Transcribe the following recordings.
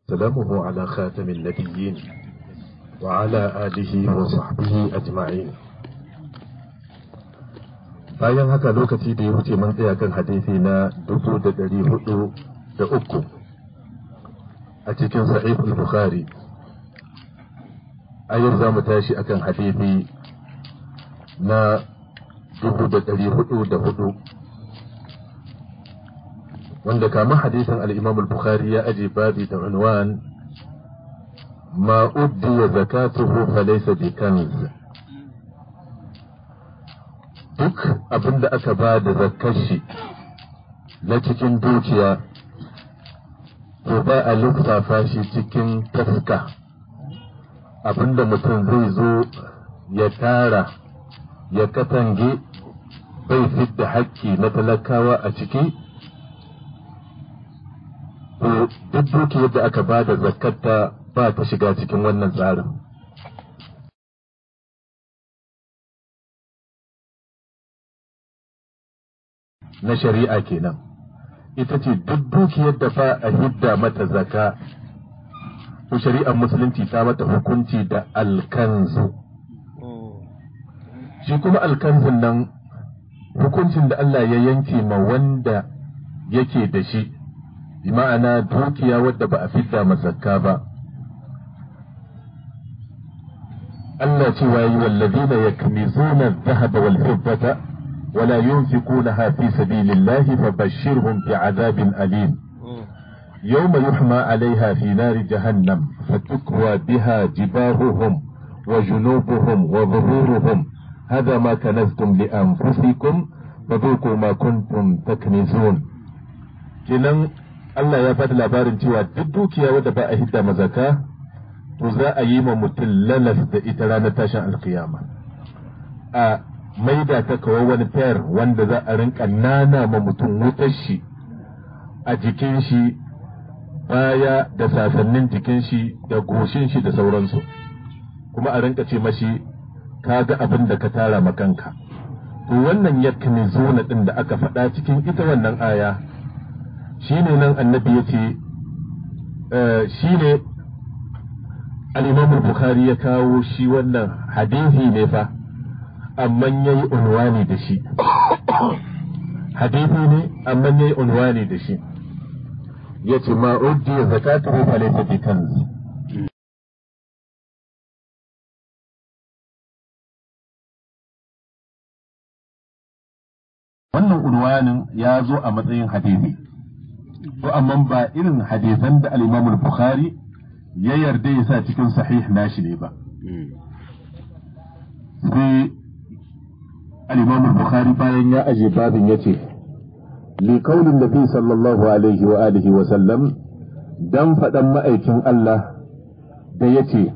سلامه على خاتم النبيين وعلى آله وصحبه أجمعين bayan haka lokaci da ya wuce mun tsaya kan hadisi na dubu da ɗari hudu da uku a cikin sahih bukhari a yau za mu tashi akan hadisi na dubu da ɗari hudu da hudu wanda kama hadisin al-imam al-bukhari ya aje babi da unwan ma uddiya zakatuhu falaysa bi kanz duk abin da aka ba da zakkar shi na cikin dukiya to ba a lissafa shi cikin taska abin da mutum zai zo ya tara ya katange bai fidda hakki na talakawa a ciki to duk dukiyar da aka ba da zakkarta ba ta shiga cikin wannan tsarin na shari'a kenan ita ce duk dukiyar da fa a hidda mata zaka to shari'ar musulunci ta mata hukunci da alkanzu shi kuma alkanzun nan hukuncin da Allah ya yanke ma wanda yake da shi bi ma'ana dukiya wadda ba a fidda zakka ba Allah cewa yi wallazina yakmizuna adh-dhahaba wal fiddata ولا ينفقونها في سبيل الله فبشرهم بعذاب أليم يوم يحمى عليها في نار جهنم فتكوى بها جباههم وجنوبهم وظهورهم هذا ما كنزتم لأنفسكم فذوقوا ما كنتم تكنزون kenan Allah ya faɗi labarin cewa duk dukiya wadda ba a hidda mazaka to za a yi ma mutum lalas da ita ranar tashin alkiyama a maida ta kawai wani fayar wanda za a rinka nana ma mutum wutar shi a jikin shi baya da sasannin jikin shi da goshin shi da sauransu kuma a rinka ce mashi ka ga abin da ka tara makanka to wannan yakni zona din da aka faɗa cikin ita wannan aya shine nan annabi ya ce shine al-imam bukhari ya kawo shi wannan hadisi ne fa amma ya yi unwani da shi hadithi ne amma ya yi unwani da shi ya ce ma uddiya zakatu fa laysa bi kanz wannan unwanin ya zo a matsayin hadithi to amma ba irin hadisan da al-Imam al-Bukhari ya yarda ya sa cikin sahih nashi ne ba sai الإمام البخاري bayan ya aje babin ya ce liƙaunin nabi sallallahu alaihi wa alihi wa sallam dan faɗan ma'aikin Allah da ya ce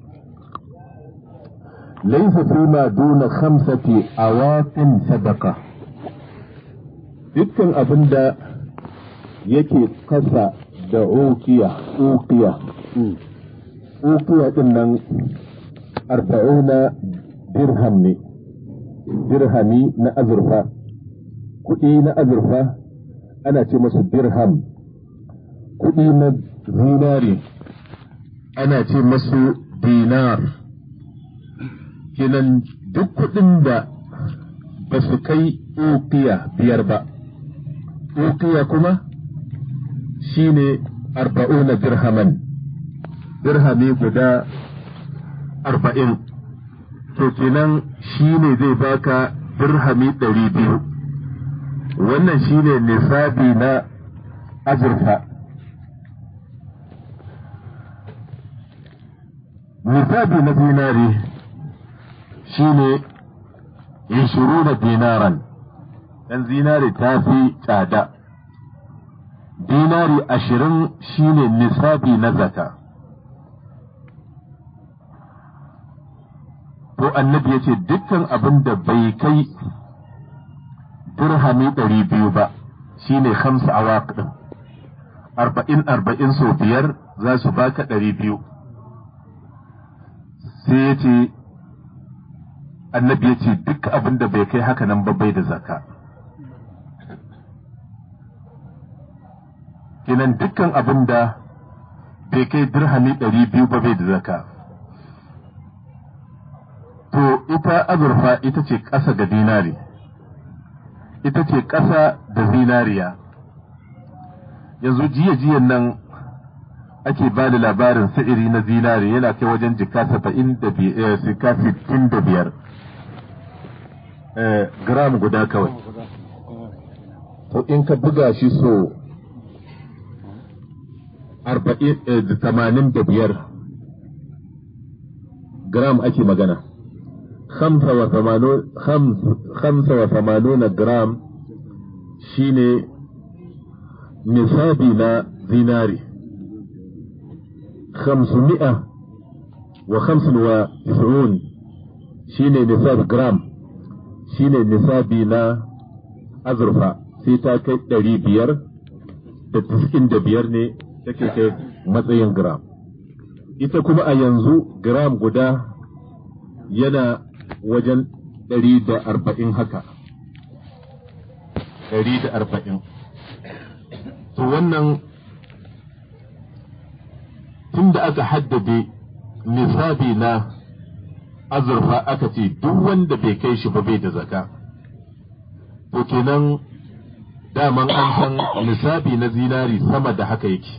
laisa fi ma duna khamsati awaqin sadaka dukkan abin da yake kasa da ukiya ukiya ukiya din nan arba'una dirham ne dirhami na azurfa kuɗi na azurfa ana ce masu dirham kuɗi na zinari ana ce masu dinar kenan duk kuɗin da ba su kai ukiya biyar ba ukiya kuma shine arba'una dirhaman dirhami guda arba'in to kenan shi ne zai baka dirhami ɗari biyu wannan shi ne nisabi na azurfa nisabi na dinari shi ne ishiru da dinaran dan zinari ta fi tsada dinari ashirin shi ne nisabi na zaka to annabi ya ce dukkan abin da bai kai dirhami ɗari biyu ba shi ne hamsa awaq ɗin arba'in arba'in sau biyar za su baka ɗari biyu sai ya ce annabi ya ce duk abin da bai kai haka nan ba bai da zaka kinan dukkan abin da bai kai dirhami ɗari biyu ba bai da zaka to ita azurfa ita ce ƙasa ga dinari ita ce ƙasa da zinariya yanzu jiya-jiyan nan ake ba da labarin sa'iri na zinari yana kai wajen jika saba'in da biyar jika sittin da biyar gram guda kawai to in ka buga shi so arba'in tamanin da biyar gram ake magana خمسة وثمانون خمس خمسة وثمانون جرام شيني نصابنا ديناري خمسمائة وخمس وتسعون شيني نصاب جرام شيني نصابنا أزرفا سيتا كي دري بير da tiskin da biyar ne take kai matsayin gram ita kuma a yanzu gram guda yana wajen ɗari da arba'in haka ɗari da arba'in to wannan tun da aka haddade nisabi na azurfa aka ce duk wanda bai kai shi ba bai da zaka to kenan daman an san nisabi na zinari sama da haka yake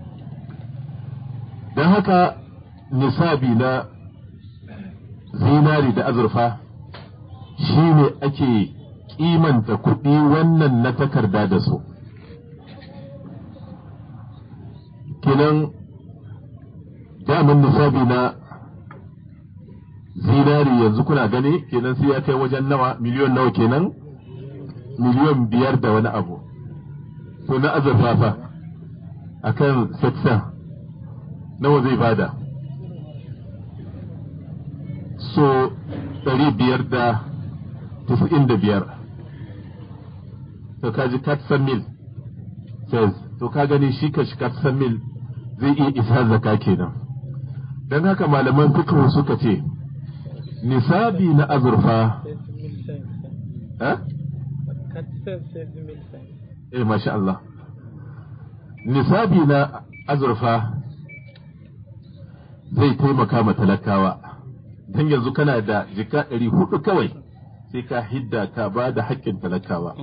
don haka nisabi na zinari da azurfa shi ne ake kimanta kuɗi wannan na takarda da su kenan damin nisabi na zinari yanzu kuna gani kenan sai ya kai wajen nawa miliyon nawa kenan miliyon biyar da wani abu to na azurfa fa akan seksa nawa zai bada so ɗari biyar da tisa'in da biyar to ka ji katsan mil says to ka gani shi ka shi katsan mil zai iya isa zaka kenan don haka malaman fikihu suka ce nisabi na azurfa eh masha Allah nisabi na azurfa zai taimaka ma talakawa don yanzu kana da jika ɗari hudu kawai sai ka hidda ka ba da haƙƙin talakawa.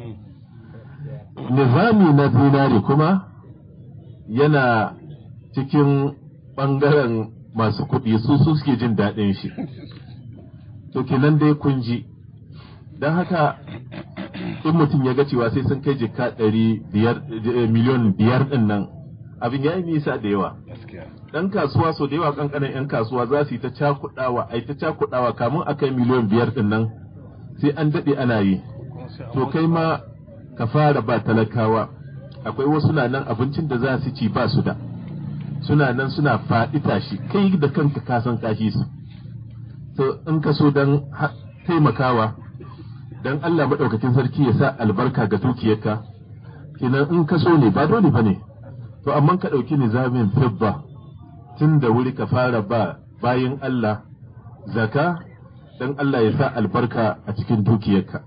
Nizami na zinari kuma yana cikin ɓangaren masu kuɗi su su suke jin daɗin shi. To kenan dai kun ji, don haka in mutum ya ga cewa sai sun kai jika ɗari biyar miliyon biyar ɗin nan abin ya yi nisa da yawa. dan kasuwa so da yawa kankanin yan kasuwa za su yi ta cakudawa ai ta cakudawa kamun a kai miliyan biyar din nan sai an dade ana yi to kai ma ka fara ba talakawa akwai wasu na nan abincin da za su ci ba su da suna nan suna faɗi tashi kai da kanka ka san kashi su to in ka so dan taimakawa dan Allah madaukakin sarki ya sa albarka ga dukiyarka kenan in ka so ne ba dole bane to amma ka ɗauki nizamin fibba tun da wuri ka fara ba bayin Allah zaka don Allah ya sa albarka a cikin dukiyarka.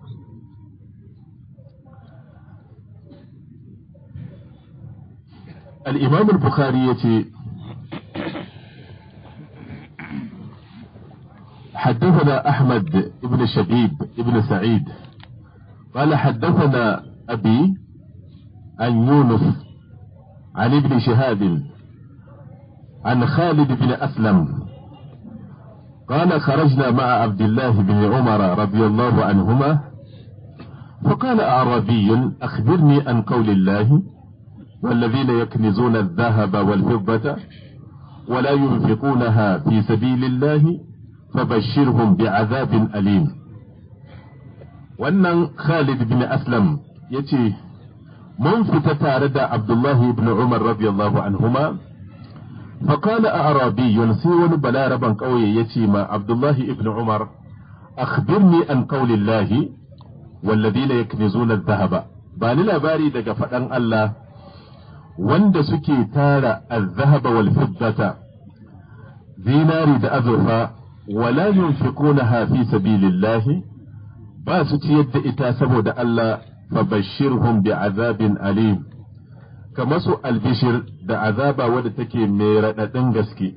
الإمام البخاري يتي حدثنا أحمد بن شبيب بن سعيد قال حدثنا أبي عن يونس عن ابن شهاب عن خالد بن أسلم قال خرجنا مع عبد الله بن عمر رضي الله عنهما فقال أعرابي أخبرني عن قول الله والذين يكنزون الذهب والفضة ولا ينفقونها في سبيل الله فبشرهم بعذاب أليم wannan Khalid bin Aslam ya ce, Mun fita tare da Abdullahi ibn Umar radiyallahu anhuma فقال أعرابي سيون بلا ربا قوي يتيما عبد الله ابن عمر أخبرني عن قول الله والذين يكنزون الذهب باني labari daga faɗan Allah wanda suke tara al-zahaba wal fiddata zinari da azurfa wala yunfiqunaha fi sabilillahi ba su ciyar da ita saboda Allah fabashshirhum bi'azabin alim ka masu albishir da azaba wadda take mai raɗaɗin gaske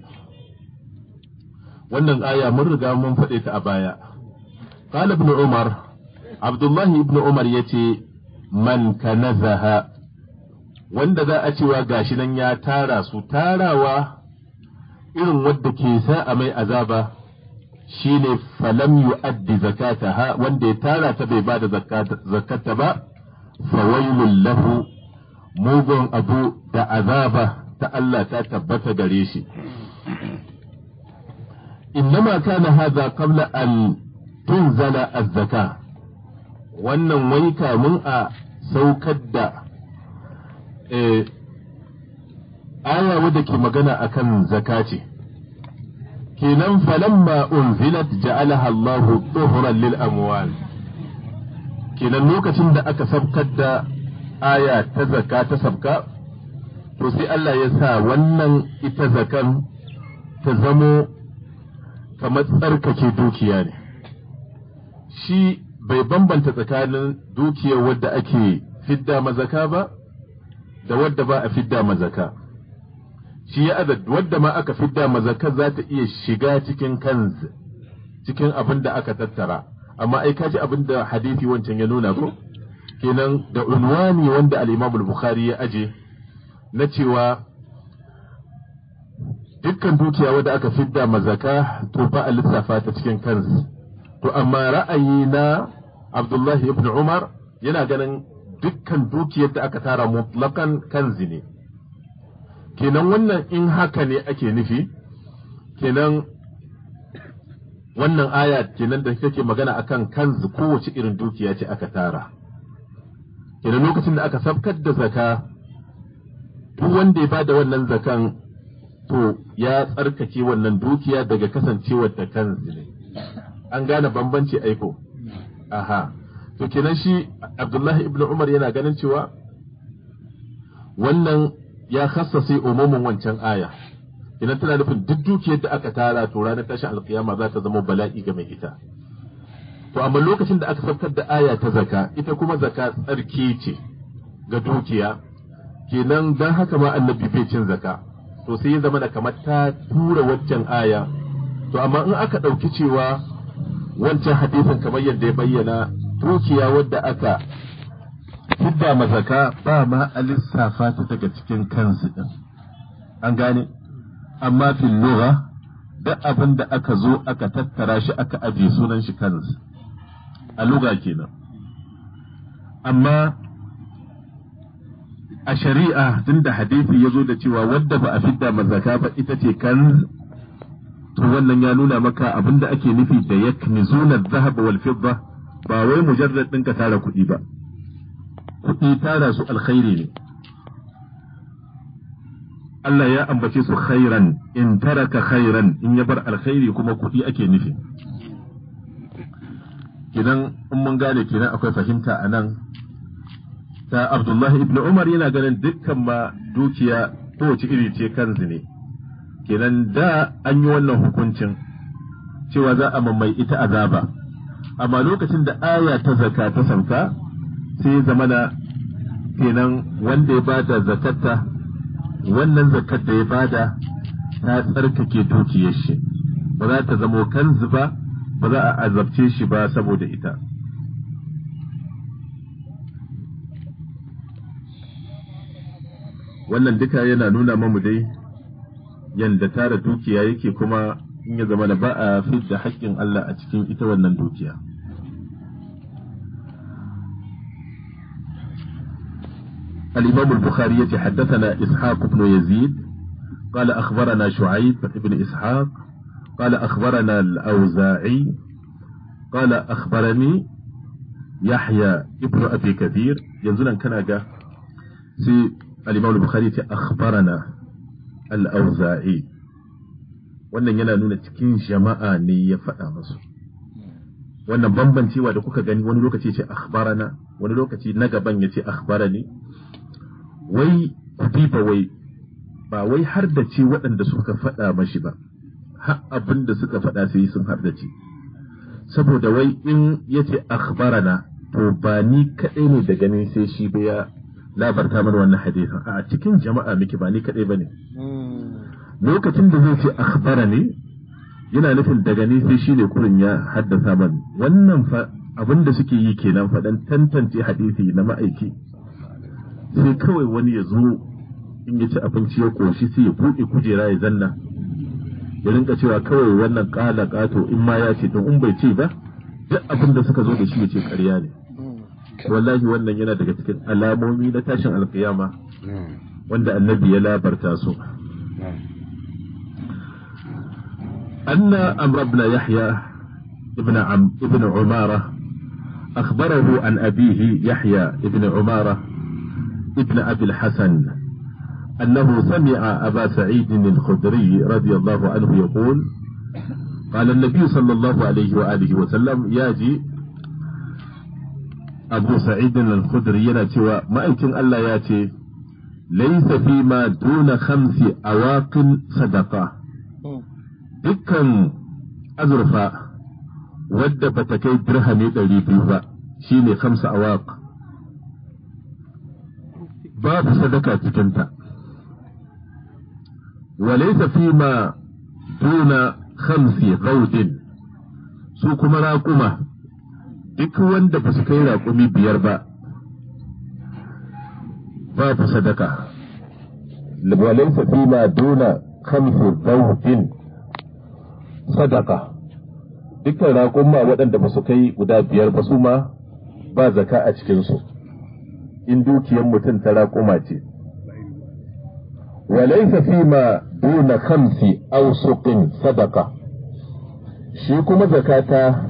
wannan aya mun riga mun faɗe ta a baya qala ibn umar abdullahi ibn umar yace man kanazaha wanda za a cewa gashi nan ya tara su tarawa irin wadda ke sa a mai azaba shine falam yu'addi zakataha wanda ya tara ta bai bada zakata ba fawailul lahu mugun abu da azaba ta Allah ta tabbata gare shi innama kana hadha qabla an tunzala az-zaka wannan wai kamun a saukar da aya wadda ke magana akan zaka ce kenan falamma unzilat ja'alaha Allah tuhran lil amwal kenan lokacin da aka sabkar da aya ta zaka ta sabka to sai Allah ya sa wannan ita zakan ta zamo kamar tsarkake dukiya ne shi bai bambanta tsakanin dukiyar wadda ake fidda mazaka ba da wadda ba a fidda mazaka shi ya azad wadda ma aka fidda mazaka za ta iya shiga cikin kanz cikin abin da aka tattara amma ai kaji abin da hadisi wancan ya nuna ko kenan da unwani wanda al-Imam al-Bukhari ya aje na cewa dukkan dukiya wadda aka fidda mazaka to ba a lissafa ta cikin kanz to amma ra'ayi na Abdullahi ibn Umar yana ganin dukkan dukiyar da aka tara mutlakan kanzi ne kenan wannan in haka ne ake nufi kenan wannan aya kenan da kake magana akan kanzu kowace irin dukiya ce aka tara kenan lokacin da aka sabkar da zaka duk wanda ya bada wannan zakan to ya tsarkake wannan dukiya daga kasancewar ta kanzu ne an gane bambanci aiko aha to kenan shi abdullahi ibn umar yana ganin cewa wannan ya khassase umumin wancan aya idan tana nufin duk dukiyar da aka tara to ranar tashin alkiyama za ta zama bala'i ga mai ita to amma lokacin da aka saukar da aya ta zaka ita kuma zaka tsarki ce ga dukiya kenan dan haka ma annabi bai cin zaka to sai ya zama da kamar ta tura waccan aya to amma in aka ɗauki cewa wancan hadisin kamar yadda ya bayyana dukiya wadda aka fidda mazaka ba ma a lissafa ta daga cikin kansu din an gane amma fil lugha duk abin da aka zo aka tattara shi aka aje sunan shi kansu a lugha kenan amma a shari'a tunda hadisi ya zo da cewa wadda ba a fidda mazaka ba ita ce kan to wannan ya nuna maka abin da ake nufi da yaknizuna dhahab wal fidda ba wai mujarrad ɗin ka tara kuɗi ba kuɗi tara su alkhairi ne Allah ya ambace su khairan in taraka khairan in ya bar alkhairi kuma kuɗi ake nufi kidan in mun gane kenan akwai fahimta a nan ta Abdullahi ibn Umar yana ganin dukkan ma dukiya kowace iri ce kanzu ne kenan da an yi wannan hukuncin cewa za a mammai ita azaba amma lokacin da aya ta zaka ta sauka sai zamana kenan wanda ya bada zakatta wannan zakat da ya bada ta tsarkake dukiyar shi ba za ta zamo kanzu ba ba za a azabce shi ba saboda ita wannan duka yana nuna mamu dai yanda tara dukiya yake kuma in ya zama da ba a fidda haƙƙin Allah a cikin ita wannan dukiya. الإمام البخاري حدثنا إسحاق بن يزيد قال أخبرنا شعيب بن إسحاق قال أخبرنا الأوزاعي قال أخبرني يحيى ابن أبي كثير ينزل كان جاء سي الإمام البخاري أخبرنا الأوزاعي wannan yana nuna cikin jama'a ne ya faɗa masu wannan bambancewa da kuka gani wani lokaci ce akhbarana wani lokaci na gaban ya ce akhbarani wai ba wai ba wai har da ce waɗanda suka faɗa mashi ba har abin da suka faɗa sai sun har da ce saboda wai in ya ce akhbarana to ba ni kaɗai ne da gani sai shi ba ya labarta mana wannan hadisin a cikin jama'a miki ba ni kadai bane lokacin da zai ce akhbara ne yana nufin daga ni sai shine kurin ya haddasa man wannan fa abin da suke yi kenan faɗan tantance hadisi na ma'aiki sai kawai wani ya zo in ya ci abinci ya koshi sai ya buɗe kujera ya zanna ya rinka cewa kawai wannan ƙala ƙato in ma ya ce to in bai ce ba duk abin da suka zo da shi ya ce ƙarya ne wallahi wannan yana daga cikin alamomi na tashin alkiyama wanda annabi ya labarta su أن أمر بن يحيى ابن عم ابن عمارة أخبره عن أبيه يحيى ابن عمارة ابن أبي الحسن أنه سمع أبا سعيد الخدري رضي الله عنه يقول قال النبي صلى الله عليه وآله وسلم ياجي أبو سعيد الخدري يناتي ما يمكن ألا ياتي ليس فيما دون خمس أواق صدقة dukkan azurfa wadda ba ta kai dirhami ɗari biyu ba shine kamsa awaq babu sadaka cikinta walaysa fima duna khamsi gaudin su kuma raƙuma duk wanda ba su kai raƙumi biyar ba babu sadaka walaysa fima duna khamsi gaudin sadaka dukkan raƙumma waɗanda ba su kai guda biyar ba su ma ba zaka a cikinsu in dukiyar mutum ta raƙuma ce walaisa fi ma duna khamsi ausuqin sadaka shi kuma zakata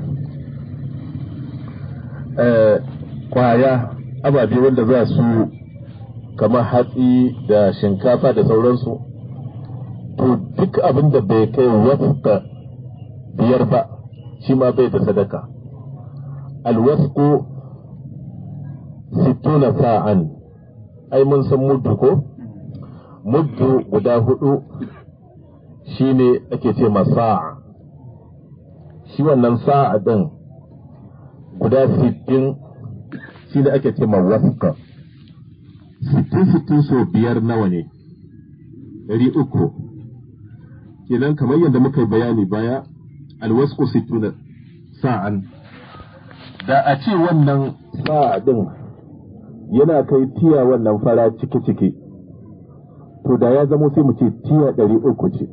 kwaya ababe wanda za su kamar hatsi da shinkafa da sauransu to duk abin da bai kai wafka biyar ba shi ma bai da sadaka alwasku sittuna sa'an ai mun san muddu ko muddu guda hudu shine ake ce ma sa'a shi wannan sa'a din guda sittin shine ake ce ma waska sittin sittin so biyar nawa ne ɗari uku kenan kamar yadda muka yi bayani baya alwasku sittuna sa'an da a ce wannan sa'a din yana kai tiya wannan fara ciki-ciki to da ya zamo sai mu ce tiya ɗari uku ce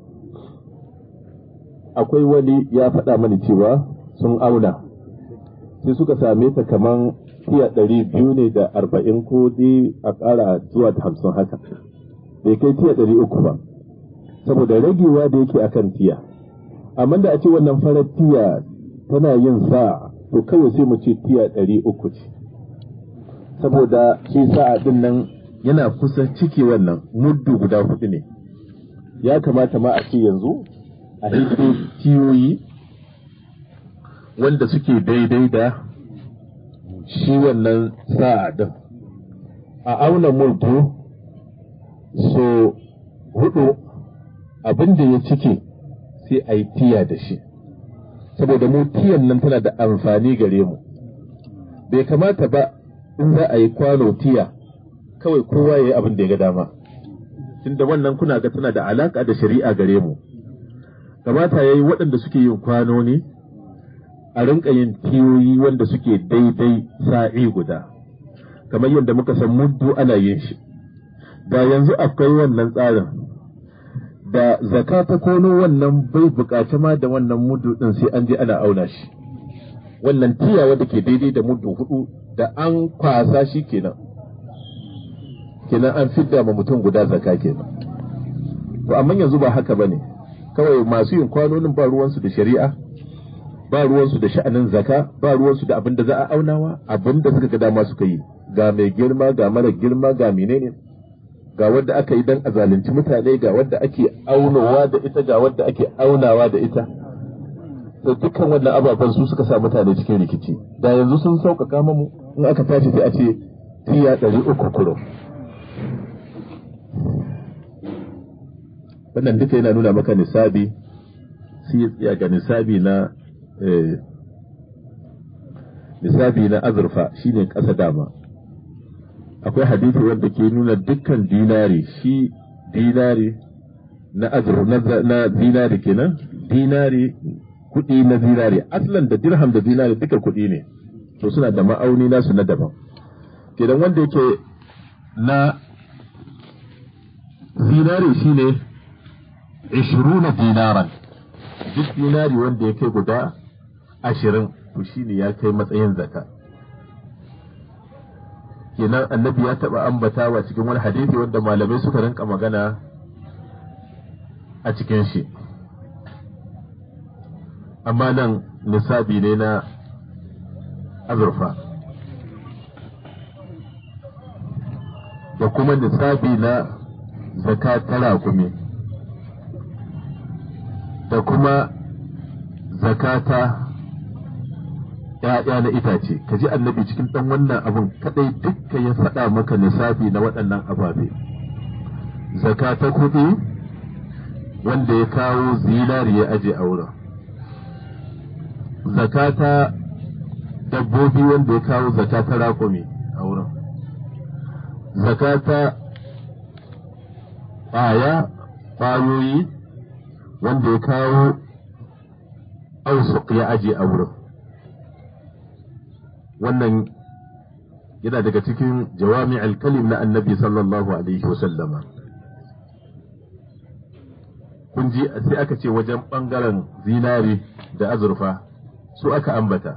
akwai wani ya faɗa mani cewa sun auna sai suka same ta kaman tiya ɗari biyu ne da arba'in ko dai a ƙara zuwa da hamsin haka bai kai tiya ɗari uku ba saboda ragewa da yake akan tiya amma da a ce wannan farar tiya tana yin sa to kawai sai mu ce tiya ɗari uku ce saboda shi sa'a din nan yana kusa ciki wannan muddu guda hudu ne ya kamata ma a ce yanzu a hito tiyoyi wanda suke daidai da shi wannan sa'a din a auna muddu so hudu abin da ya cike sai a yi tiya da shi saboda mu tiyan nan tana da amfani gare mu bai kamata ba in za a yi kwano tiya kawai kowa ya yi abin da ya ga dama tunda wannan kuna ga tana da alaka da shari'a gare mu kamata ya yi waɗanda suke yin kwano ne a rinka yin tiyoyi wanda suke daidai sa'i guda kamar yadda muka san muddu ana yin shi da yanzu akwai wannan tsarin da zaka ta kono wannan bai bukaci ma da wannan muddu din sai an je ana auna shi wannan tiya wadda ke daidai da muddu hudu da an kwasa shi kenan kenan an fidda ma mutum guda zaka kenan to amma yanzu ba haka bane kawai masu yin kwanonin ba ruwansu da shari'a ba ruwansu da sha'anin zaka ba ruwansu da abin da za a aunawa abin da suka ga dama suka yi ga mai girma ga mara girma ga menene ga wadda aka yi dan a zalunci mutane ga wadda ake aunawa da ita ga wadda ake aunawa da ita to dukkan wannan ababen su suka sa mutane cikin rikici da yanzu sun sauƙaƙa mamu in aka tashi sai a ce tiya ɗari uku kuro wannan duka yana nuna maka nisabi sai ya tsaya ga nisabi na nisabi na azurfa shine ƙasa dama akwai hadisi wanda ke nuna dukkan dinari shi dinari na azur na, na dinari kenan dinari kuɗi na zinari aslan da dirham da zinari duka kuɗi ne to suna da ma'auni nasu na daban kenan wanda yake na zinari shine 20 dinaran duk dinari wanda ya kai guda ashirin to shine ya kai matsayin zaka kenan annabi ya taɓa ambatawa cikin wani hadisi wanda malamai suka rinka magana a cikin shi amma nan nisabi ne na azurfa da kuma nisabi na zaka ta raƙumi da kuma zakata ‘ya'ya na itace ka ji annabi cikin ɗan wannan abin kaɗai dukka ya faɗa maka nisabi na waɗannan ababe zakata kuɗi wanda ya kawo zinari ya aje a wurin zakata dabbobi wanda ya kawo zakata raƙumi a wurin zakata ƙwaya ƙwayoyi wanda ya kawo ausuk ya aje a wurin wannan yana daga cikin jawami alkalim na annabi sallallahu alaihi wasallama kun ji sai aka ce wajen ɓangaren zinari da azurfa su aka ambata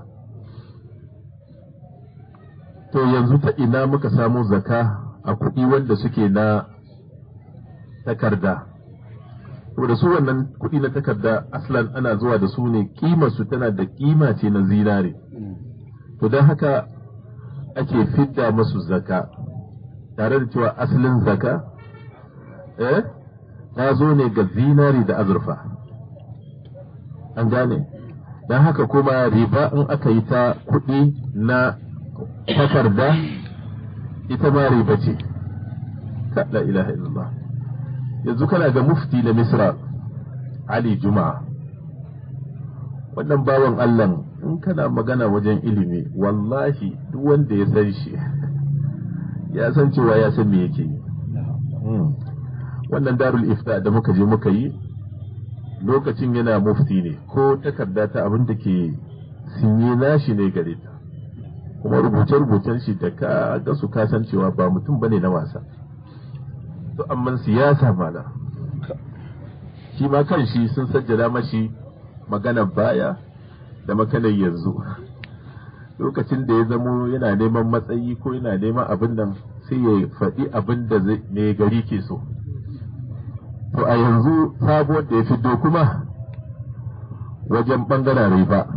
to yanzu ta ina muka samu zaka a kuɗi wanda suke na takarda saboda su wannan kuɗi na takarda aslan ana zuwa da su ne su tana da kima ce na zinare to don haka ake fidda musu zaka tare da cewa asalin zaka eh ta zo ne ga zinari da azurfa an gane don haka kuma riba in aka yi ta kuɗi na takarda ita ma riba ce la ilaha illallah yanzu kana ga mufti na misra ali juma'a wannan bawan allah in kana magana wajen ilimi wallahi duk wanda ya san shi ya san cewa ya san me yake yi wannan darul ifta da muka je muka yi lokacin yana mufti ne ko takarda ta abin da ke sinye nashi ne gare ta kuma rubuce-rubucen shi da ka ga su kasancewa ba mutum bane na wasa to amma siyasa mana shi ma kan shi sun sajjada mashi maganar baya da makanar yanzu lokacin da ya zamo yana neman matsayi ko yana neman abin nan sai ya faɗi abin da mai gari ke so to a yanzu sabuwar da ya fito kuma wajen ɓangaren riba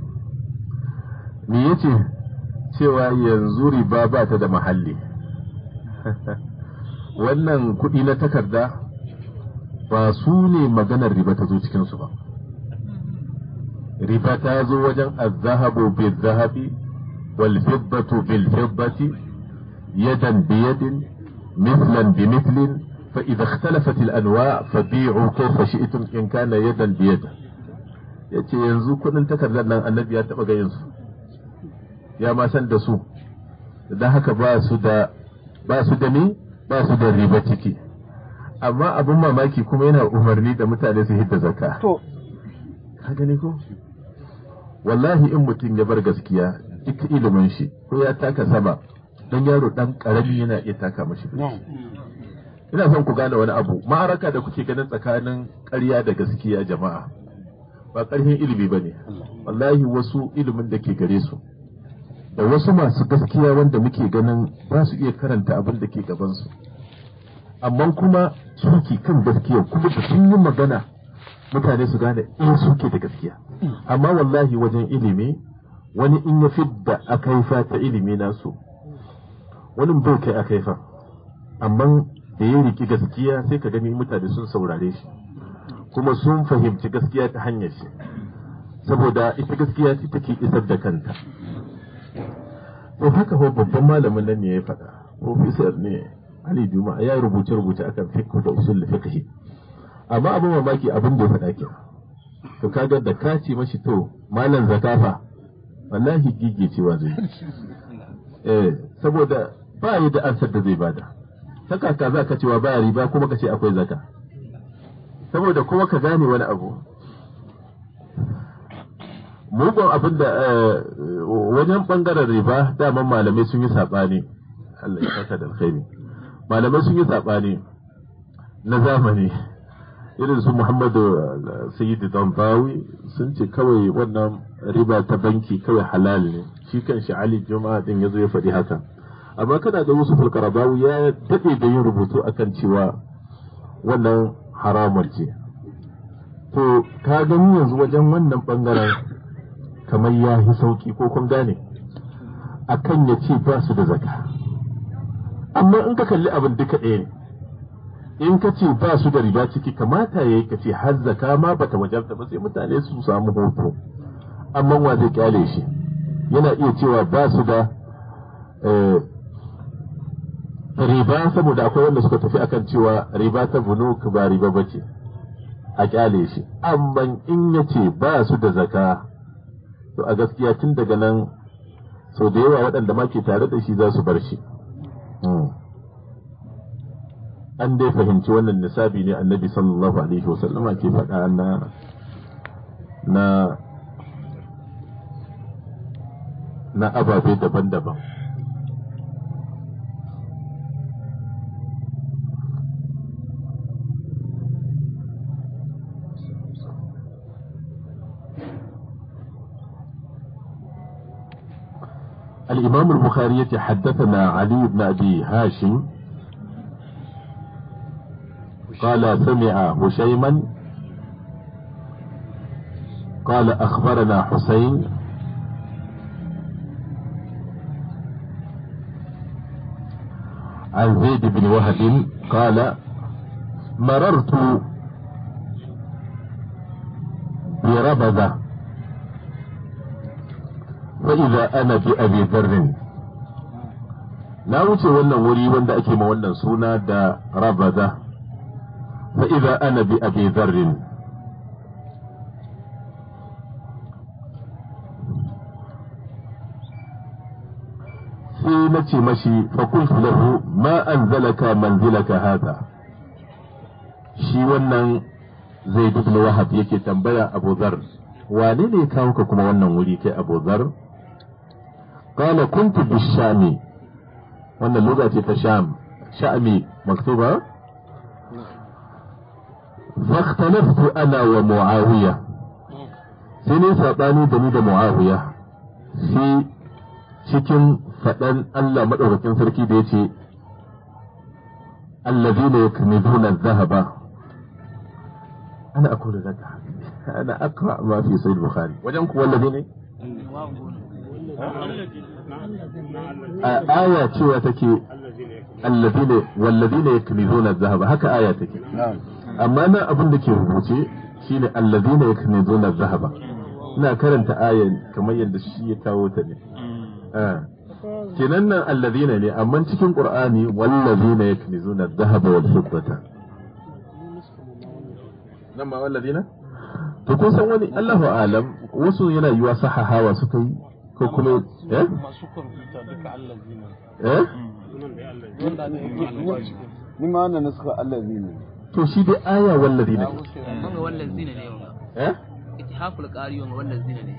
me yace cewa yanzu riba ba ta da mahalli wannan kuɗi na takarda ba su ne maganar riba ta zo cikinsu ba riba ta zo wajen azahabu bil zahabi wal fiddatu bil fiddati yadan bi yadin mithlan bi mithlin fa idha ikhtalafat al anwa' fabi'u kayfa shi'tum in kana yadan bi yad yace yanzu kuɗin takardar nan annabi ya taba gayin su ya ma san da su dan haka ba su da ba su da ni ba su da riba ciki amma abin mamaki kuma yana umarni da mutane su hidda zakka To, ka gani ko wallahi in mutum ya bar gaskiya duk ilimin shi ko ya taka sama dan yaro dan karami yana iya taka mashi birki. ina son ku gane wani abu ma'araka da kuke ganin tsakanin ƙarya da gaskiya jama'a ba ƙarfin ilimi ba ne wallahi wasu ilimin da ke gare su da wasu masu gaskiya wanda muke ganin ba su iya karanta abin da ke gabansu amma kuma suke kan gaskiya kuma da sun yi magana mutane su gane in suke da gaskiya amma wallahi wajen ilimi wani in ya fidda akaifa ta ilimi nasu wani bai kai akaifa amma da ya riki gaskiya sai ka gani mutane sun saurare shi kuma sun fahimci gaskiya ta hanyar shi saboda ita gaskiya ce take isar da kanta to haka ko babban malamin nan ne ya faɗa professor ne Ali Juma ya rubuce rubuce akan fiqh da usul fiqh amma abin mamaki abin da ya faɗa ke to kaga da ka ce mashi to malam zakafa wallahi gige cewa zai eh saboda ba yi da ansar da zai bada ta kaka za ka cewa baya riba kuma ka ce akwai zaka saboda kuma ka gane wani abu mugun abin da wajen bangaren riba daman malamai sun yi saɓani Allah ya saka da alkhairi malamai sun yi saɓani na zamani irin su Muhammadu Sayyid Dambawi sun ce kawai wannan riba ta banki kawai halal ne shi kan shi Ali Juma'a din yazo ya faɗi haka amma kana da Yusuf al-Qaradawi ya dade da yin rubutu akan cewa wannan haramar ce to ka gani yanzu wajen wannan bangaren kamar ya yi sauki ko kun gane akan ya ce ba su da zaka amma in ka kalli abin duka ɗaya ne in ka ce ba su da riba ciki kamata ya yi ka ce har zaka ma bata wajarta ba sai mutane su samu hoto amma wa zai kyale shi yana iya cewa ba su da riba saboda akwai wanda suka tafi akan cewa riba ta bunuk ba riba ba ce a kyale shi amma in ya ce ba su da zaka to a gaskiya tun daga nan sau da yawa waɗanda ma ke tare da shi za su bar shi an dai fahimci wannan nisabi ne annabi sallallahu alaihi wasallama ke faɗa na na na ababe daban-daban الإمام البخاري حدثنا علي بن أبي هاشم قال سمع هشيما قال أخبرنا حسين عن زيد بن وهب قال مررت بربذة فإذا أنا بأبي ذر na wuce wannan wuri wanda ake ma wannan suna da rabaza فإذا أنا بأبي ذر sai na ce mashi fakultu lahu ma anzalaka manzilaka hada shi wannan zai duk na wahab yake tambaya abu zar wane ne kawo ka kuma wannan wuri kai abu zar qala kuntu bishami wannan lugha ce ta sham sha'mi maktuba فاختلفت انا ومعاويه sai ne saɓani da ni da mu'awiya shi cikin faɗan Allah maɗaukakin sarki da ya ce allazina yaknizuna adh-dhahaba ana aqulu laka ana aqra ma fi sahih bukhari wajen ku wallazi ne aya cewa take allazina wallazina yaknizuna adh-dhahaba haka aya take amma nan abin da ke rubuce shine allazina yaknizuna adh-dhahaba ina karanta ayan kamar yadda shi ya kawo ta ne kenan nan allazina ne amma cikin qur'ani wallazina yaknizuna adh-dhahaba wal fiddata nan ma wallazina to kun san wani Allahu alam wasu yana yiwa sahahawa suka yi ko kuma eh eh ni ma wannan suka allazina to shi dai aya wallazina wanga wallazina ne wanga eh ittihaful qari wanga wallazina ne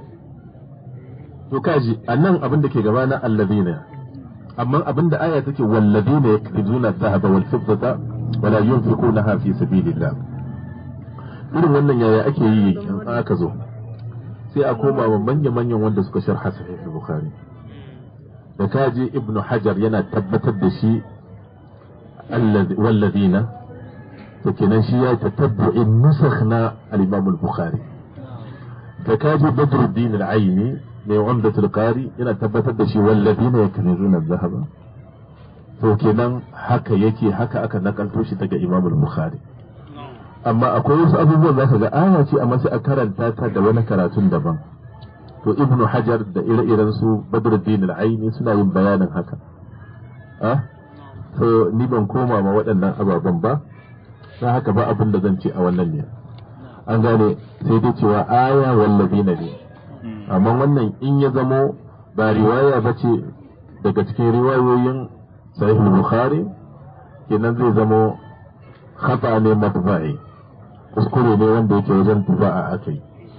to kaji annan abin da ke gaba na allazina amma abin da aya take wallazina yakrizuna adh-dhahaba wal fiddata wala yunfiqunaha fi sabilillah irin wannan yaya ake yi in aka zo sai a koma wa manya-manyan wanda suka sharha sahih bukhari da kaji ibnu hajar yana tabbatar da shi wallazina to kenan shi ya tatabbu'in nusakh na al-imam al-bukhari da kaji badruddin al-aini mai umdatul qari yana tabbatar da shi wallazina yaknizuna adh-dhahaba to kenan haka yake haka aka nakalto shi daga imam al-bukhari amma akwai wasu abubuwan zaka ga aya ce amma sai a karanta ta da wani karatun daban to ibnu hajar da ire-iren su badruddin al-aini suna yin bayanin haka ah so ni ban koma ma waɗannan ababen ba don haka ba abin da zan ce a wannan ne an gane sai dai cewa aya wallazina ne amma wannan in ya zamo ba riwaya ba ce daga cikin riwayoyin sahih bukhari kenan zai zamo khata ne matba'i kuskure ne wanda yake wajen tuba'a akai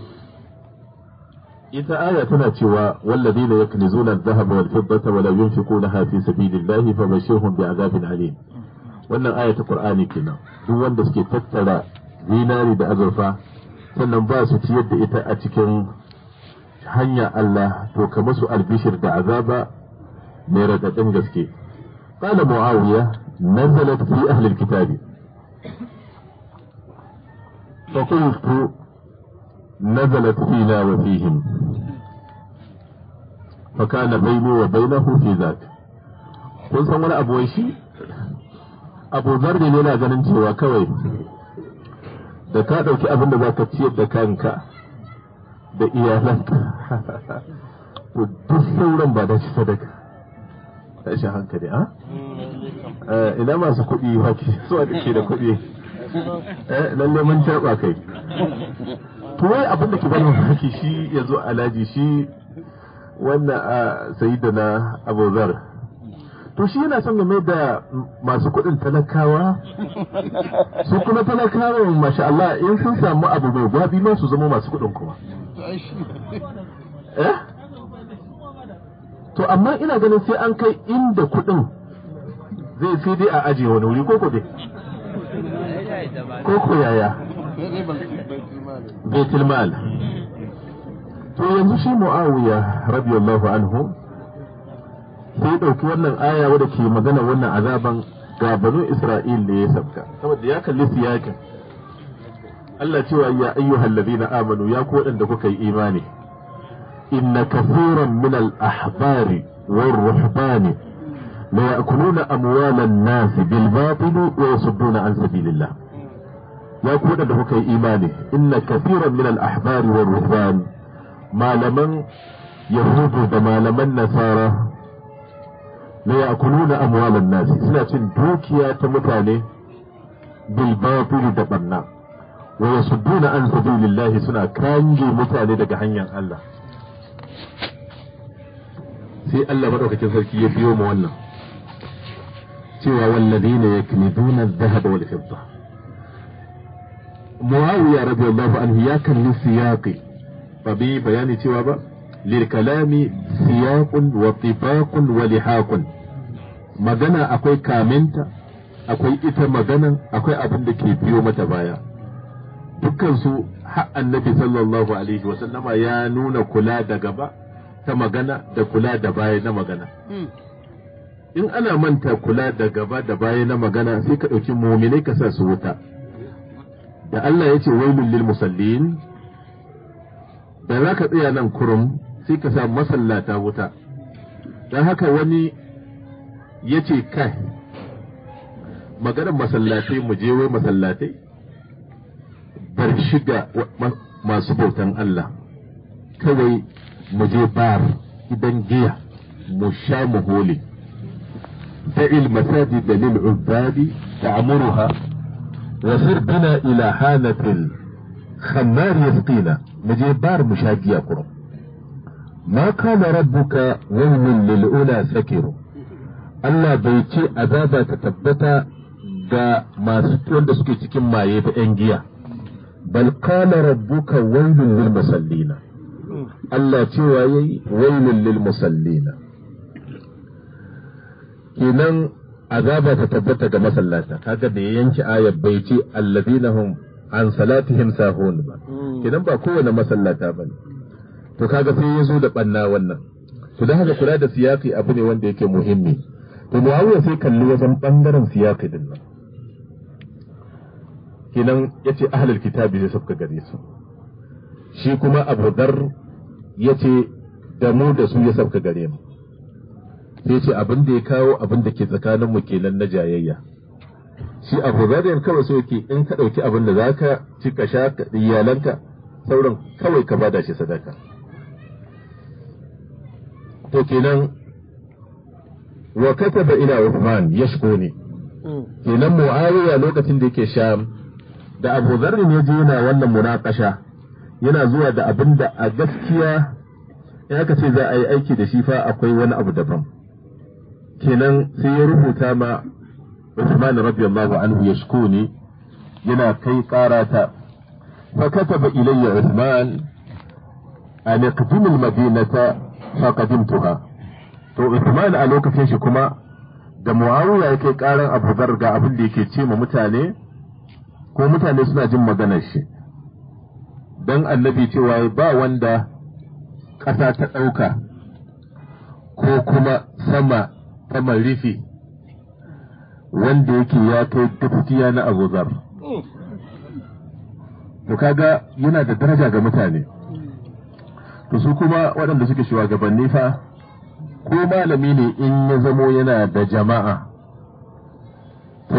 ita aya tana cewa walladina yaknizuna adh-dhahaba wal fiddata wa la yunfiqunaha fi sabilillahi fabashshirhum bi'adabin alim wannan aya ta qur'ani kenan duk wanda suke tattara zinari da azurfa sannan ba su ciyar da ita a cikin hanya Allah to ka musu albishir da azaba mai raɗaɗin gaske قال معاوية نزلت في أهل الكتاب فقلت نزلت فينا وفيهم فكان بيني وبينه في ذاك kun san wani abu shi abu zarri ne na ganin cewa kawai da ka ɗauki abin da za ka ciyar da kanka da iyalanka to duk sauran ba da shi sadaka tashi hankali a ina masu kuɗi wake su da ke da kuɗi lalle mun taɓa kai to wai abin da ke bani mamaki shi ya zo alaji shi wannan a sayi da na abuzar to shi yana son game da masu kuɗin talakawa su kuma talakawa masha Allah in sun samu abu mai gwabi ma su zama masu kuɗin kuma eh to amma ina ganin sai an kai inda kuɗin zai sai dai a ajiye wani wuri ko dai ko ko yaya baitul mal to yanzu shi muawiya radiyallahu anhu sai ɗauki wannan aya wadda ke magana wannan azaban ga banu isra'il ne ya sabka saboda ya kalli siyakin Allah cewa ya ayyuhal ladina amanu ya ku waɗanda kuka yi imani inna kathiran min al ahbari war ruhbani la ya'kuluna amwalan nas bil batil wa yasudduna an sabilillah ya ku waɗanda kuka yi imani inna kathiran min al ahbari war ruhban malaman yahudu da malaman nasara la ya'kuluna amwalan nas suna cin dukiya ta mutane bil batil da banna wa yasudduna an sabilillahi suna kange mutane daga hanyar Allah sai Allah madaukakin sarki ya biyo mu wannan cewa walladina yaknizuna adh-dhahaba wal fidda Muawiya radiyallahu anhu ya kalli siyaqi ba bi bayani cewa ba lil kalami siyaqun wa tifaqun wa lihaqun magana akwai kaminta akwai ita maganan akwai abin da ke biyo mata baya dukkansu har annabi sallallahu alaihi wasallama ya nuna kula da gaba ta magana da kula da baya na magana in ana manta kula da gaba da baya na magana sai ka ɗauki muminai ka sa su wuta da Allah ya ce wailul lil musallin da za ka tsaya nan kurum sai ka sa masallata wuta don haka wani ya ce kai maganar masallatai mu je wai masallatai bar shiga masu bautan Allah kawai mu je bar idan giya mu sha mu hole da'il masajid lil ubadi ta'muruha wa sir bina ila hanatil khammar yasqina mu je bar mu sha giya kurum ma kana rabbuka wailun lil ula sakiru Allah bai ce azaba ta tabbata ga masu wanda suke cikin maye da 'yan giya bal qala rabbuka wailun lil musallina Allah cewa yayi wailun lil musallina kenan azaba ta tabbata ga masallata kaga da ya yanke ayar bai ce alladhina hum an salatihim sahun ba kenan ba kowane masallata bane to kaga sai ya zo da banna wannan to dan haka kula da siyaki abu ne wanda yake muhimmi to Muawiya sai kalli wajen bangaren siyaki din nan kenan yace ahlul kitabi sai suka gare su shi kuma Abu Dar yace da mu da su ya sauka gare mu sai ce abin da ya kawo abin da ke tsakanin mu kenan na jayayya shi Abu Dar yan kawai so yake in ka dauki abin da zaka ci ka sha ka iyalanka sauran kawai ka bada shi sadaka to kenan wa kataba ila Uthman yashkuni kenan Muawiya lokacin da yake Sham da Abu Dharr ne je yana wannan munakasha yana zuwa da abin da a gaskiya in aka ce za a yi aiki da shi fa akwai wani abu daban kenan sai ya rubuta ma Uthman radiyallahu anhu yashkuni yana kai karata fa kataba ilayya Uthman an iqdim al-madinata fa qadimtuha to Uthman a lokacin shi kuma da Muawiya ya kai karan Abu Dharr ga abin da yake ce ma mutane ko mutane suna jin maganar shi dan annabi cewa ba wanda ƙasa ta ɗauka ko kuma sama ta rufi wanda yake ya kai gaskiya na Abu Dhar. To kaga yana da daraja ga mutane. To su kuma waɗanda suke shugabanni fa ko malami ne in ya zamo yana da jama'a. To,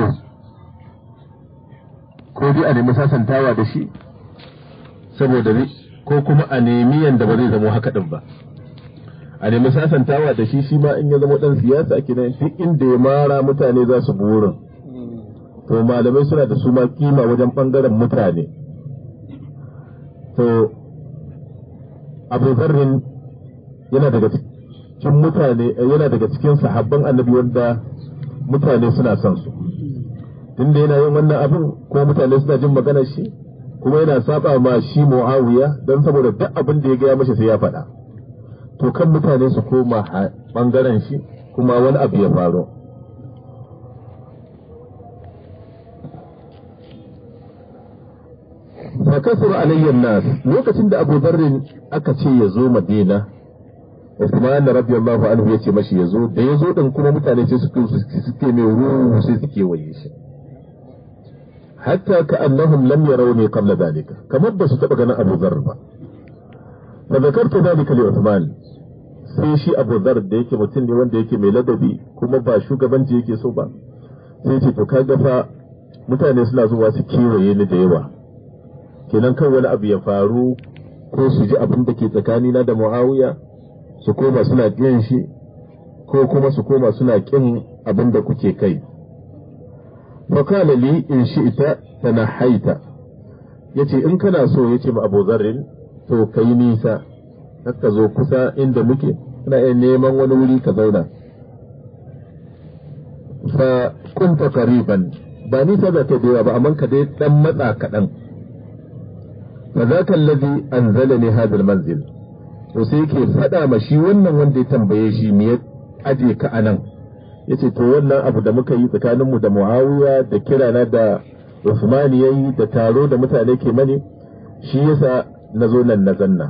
ko dai a nemi sasantawa da shi, saboda ko kuma a nemi yanda ba zai zamo haka ɗin ba. a nemi sasantawa da shi shi ma in ya zama dan siyasa kenan duk inda ya mara mutane za su burin to malamai suna da su ma kima wajen bangaren mutane to abu zarrin yana daga cikin mutane yana daga cikin sahabban annabi wanda mutane suna son su tunda yana yin wannan abin ko mutane suna jin maganar shi kuma yana saba ma shi muawiya don saboda duk abin da ya gaya mashi sai ya faɗa to kan mutane su koma ɓangaren shi kuma wani abu ya faru fakasar alayyar nas lokacin da abu zarrin aka ce ya zo madina Usman radiyallahu anhu ya ce mashi ya zo da ya zo din kuma mutane sai suke suke mai ruhu sai suke waye shi hatta ka annahum lam yarawni qabla dalika kamar ba su taba ganin Abu Dharr ba fa zakartu dalika li Uthman sai shi Abu Dharr da yake mutum ne wanda yake mai ladabi kuma ba shugabanci yake so ba sai ce to kaga fa mutane suna zuwa su kewaye ni da yawa kenan kan wani abu ya faru ko su ji abin da ke tsakanina da Muawiya su koma suna ƙin shi ko kuma su koma suna ƙin abin da kuke kai fakala li in shi ita tana haita ya ce in kana so ya ce ma abu zarrin to ka yi nisa ka zo kusa inda muke kana iya neman wani wuri ka zauna fa kunta qariban ba nisa da ta da ba amma ka dai dan matsa kaɗan fa zaka allazi anzalani hadha almanzil to sai yake faɗa ma shi wannan wanda ya tambaye shi me ya aje ka anan yace to wannan abu da muka yi tsakanin mu da Muawiya da kirana da Uthman yayi da taro da mutane ke mani shi yasa nazo nan na zanna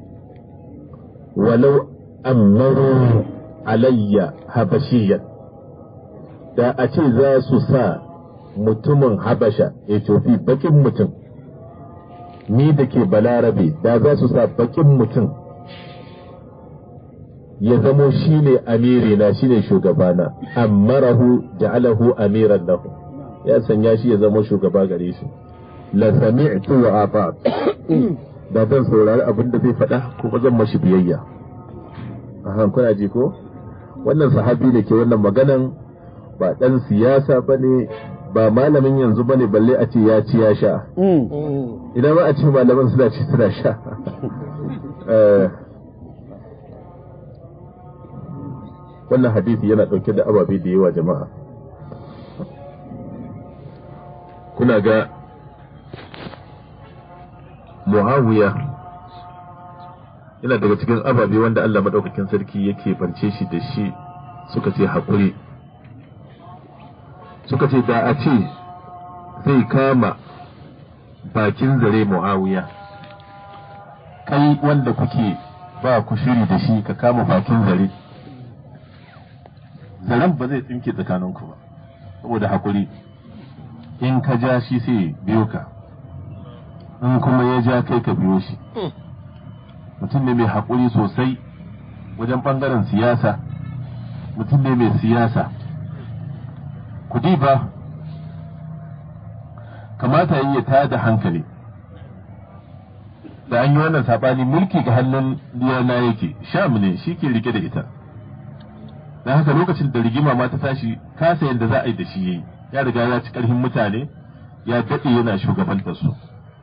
walau amaru alayya habashiyyan da a ce za su sa mutumin habasha Ethiopia bakin mutum ni da ke balarabe da za su sa bakin mutum ya zamo shi ne amirina shi ne shugabana ammarahu ja'alahu amiran lahu ya sanya shi ya zama shugaba gare shi la sami'tu wa ata da zan saurari abin da zai faɗa kuma zan mashi biyayya a kuna ji ko wannan sahabi da ke wannan maganan ba ɗan siyasa ba ne ba malamin yanzu ba ne balle a ce ya ci ya sha idan ba a ce malaman suna ci suna sha wannan hadisi yana ɗauke da ababe da yawa jama'a kuna ga muawiya yana daga cikin ababe wanda Allah maɗaukakin sarki yake bance shi da shi suka ce haƙuri suka ce da a ce zai kama bakin zare muawiya kai wanda kuke ba ku shiri da shi ka kama bakin zare zaren ba zai tsinke tsakaninku ba saboda hakuri in ka ja shi sai biyo ka in kuma ya ja kai ka biyo shi mutum ne mai hakuri sosai wajen ɓangaren siyasa mutum ne mai siyasa kudi ba kamata yi ya tada hankali da an yi wannan saɓani mulki ga hannun diyana yake sham ne shi ke rike da ita don haka lokacin da rigima ma ta tashi kasa yadda za a yi da shi yayi ya riga ya ci karfin mutane ya daɗe yana shugabantar su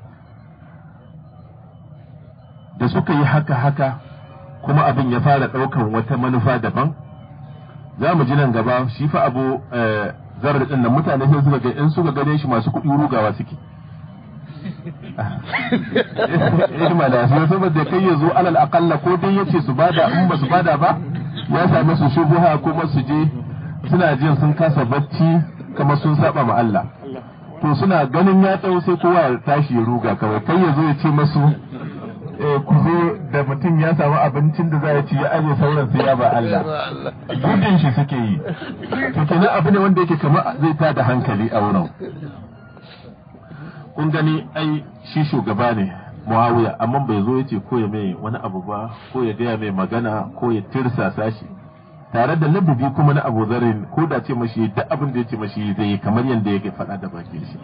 da suka yi haka haka kuma abin ya fara ɗaukan wata manufa daban za mu ji nan gaba shi fa abu zarar din nan mutane sai suka ga in suka gane shi masu kuɗi rugawa suke ilma da su saboda kai ya zo alal akalla ko dai yace su bada in ba su bada ba ya same su shubuha kuma su je suna jin sun kasa bacci kamar sun saba ma Allah to suna ganin ya tsawo sai kowa ya tashi ya ruga kawai kai ya zo ya ce masu ku zo da mutum ya samu abincin da za ya ci ya aje sauran sai ya ba Allah gudun shi suke yi to kenan abu ne wanda yake kamar zai ta da hankali a wurin kun gani ai shi shugaba ne Muawiya amma bai zo ya ce ko ya mai wani abu ba ko ya gaya mai magana ko ya tirsasa shi tare da ladabi kuma na Abu Zarin ko da ce mashi duk abin da ya ce mashi zai yi kamar yadda yake faɗa da bakin shi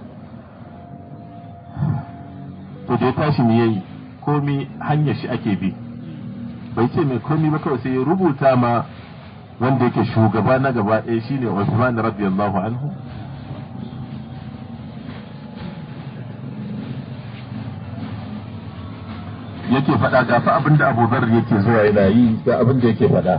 to da ya tashi me yayi komi hanyar shi ake bi bai ce mai komi ba kawai sai ya rubuta ma wanda yake shugaba na gaba ɗaya shine Uthman radiyallahu anhu yake faɗa ga fa abin da Abu Dharr yake zuwa yana yi ga abin da yake faɗa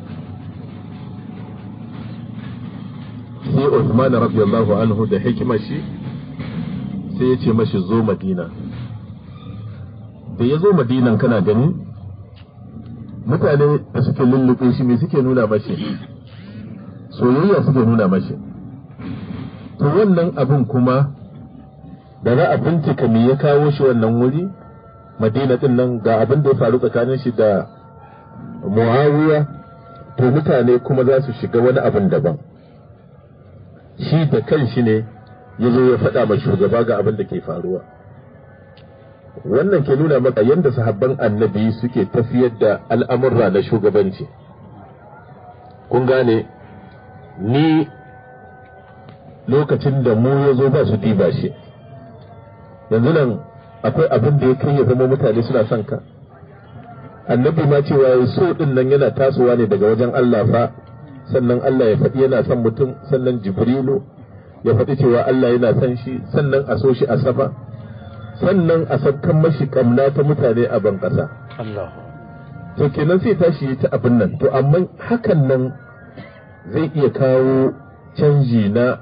sai Uthman radiyallahu anhu da hikimar shi sai ya ce mashi zo Madina da ya zo Madinan kana gani mutane da suke lullube shi me suke nuna mashi soyayya suke nuna mashi to wannan abin kuma da za a bincika me ya kawo shi wannan wuri madina din nan ga abin da ya faru tsakanin shi da muawiya to mutane kuma za su shiga wani abin daban shi da kan shi ne ya zo ya faɗa ma shugaba ga abin da ke faruwa wannan ke nuna maka yadda sahabban annabi suke tafiyar da al'amurra na shugabanci kun gane ni lokacin da mu ya zo ba su diba shi yanzu nan akwai abin da ya kai ya zama mutane suna son ka annabi ma cewa ya so din nan yana tasowa ne daga wajen Allah fa sannan Allah ya faɗi yana son mutum sannan jibrilu ya faɗi cewa Allah yana son shi sannan a so shi a sama sannan a sakkan mashi kamna ta mutane a ban ƙasa to kenan sai tashi ta abin nan to amma hakan nan zai iya kawo canji na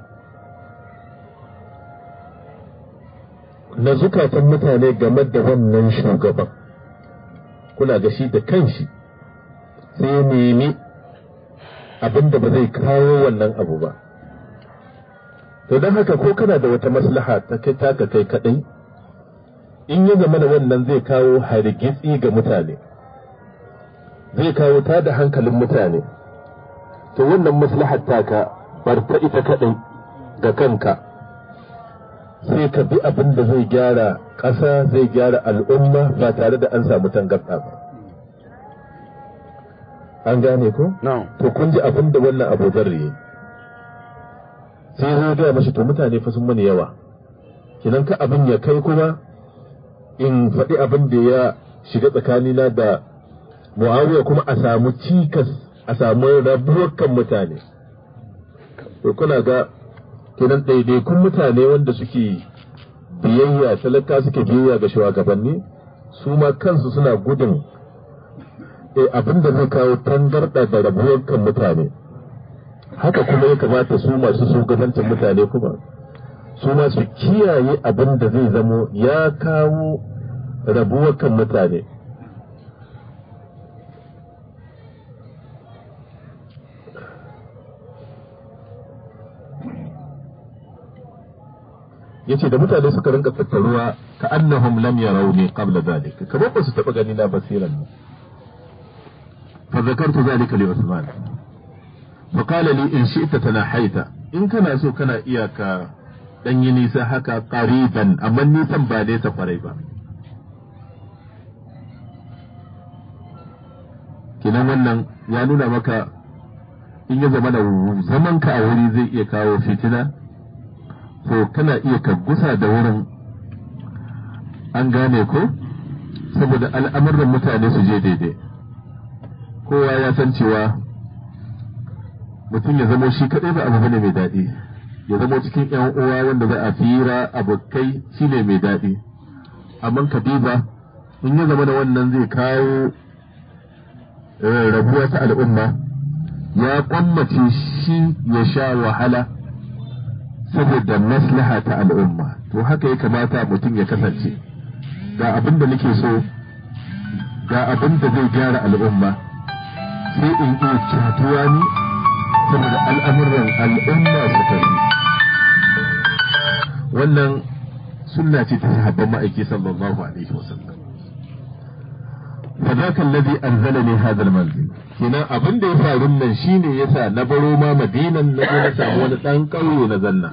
na zukatan mutane game da wannan shugaban kuna ga shi da kanshi sai ya nemi abin da ba zai kawo wannan abu ba to don haka ko kana da wata maslaha ta kai taka kai kadai in ya zama da wannan zai kawo hargitsi ga mutane zai kawo ta da hankalin mutane to wannan maslahar taka bar ta ita kadai ga kanka sai ka bi abin da zai gyara ƙasa zai gyara al'umma ba tare da an samu tangarɗa ba an gane ko? to kun ji abin da wannan abu zarri sai zai gaya mashi to mutane fa sun mani yawa kinan ka abin ya kai kuma in faɗi abin da ya shiga tsakanina da muawiya kuma a samu cikas a samu rabuwar kan mutane to kuna ga kenan ɗaiɗaikun mutane wanda suke biyayya talaka suke biyayya ga shugabanni su ma kansu suna gudun abin da zai kawo tangarɗa da rabuwar kan mutane haka kuma ya kamata su masu shugabancin mutane kuma su ma su kiyaye abin da zai zamo ya kawo rabuwar kan mutane yace da mutane suka rinka tattaruwa ka annahum lam yarawni qabla zalika kamar ba su taba gani na basiran ne fa zakartu zalika li Usman fa qala li in shi'ta tanahaita in kana so kana iya ka dan yi nisa haka qariban amma nisan ba nesa kwarai ba kinan wannan ya nuna maka in ya zama da zaman ka a wuri zai iya kawo fitina to kana iya ka gusa da wurin an gane ko saboda al'amuran mutane su je daidai kowa ya san cewa mutum ya zamo shi kaɗai ba abu bane mai daɗi ya zamo cikin yan uwa wanda za a fira abokai shine mai daɗi amma kadiba in ya zama da wannan zai kawo rabuwa ta al'umma ya kwammace shi ya sha wahala saboda maslaha ta al'umma to haka ya kamata mutum ya kasance ga abin da nake so ga abin da zai gyara al'umma sai in iya kyatuwa ni saboda al'amuran al'umma su tafi wannan sunna ce ta sahabban ma'aiki sallallahu alaihi wasallam فذاك الذي أنزلني هذا المنزل kina abin da ya faru nan shine yasa na baro ma madinan na zo na samu wani dan ƙauye na zanna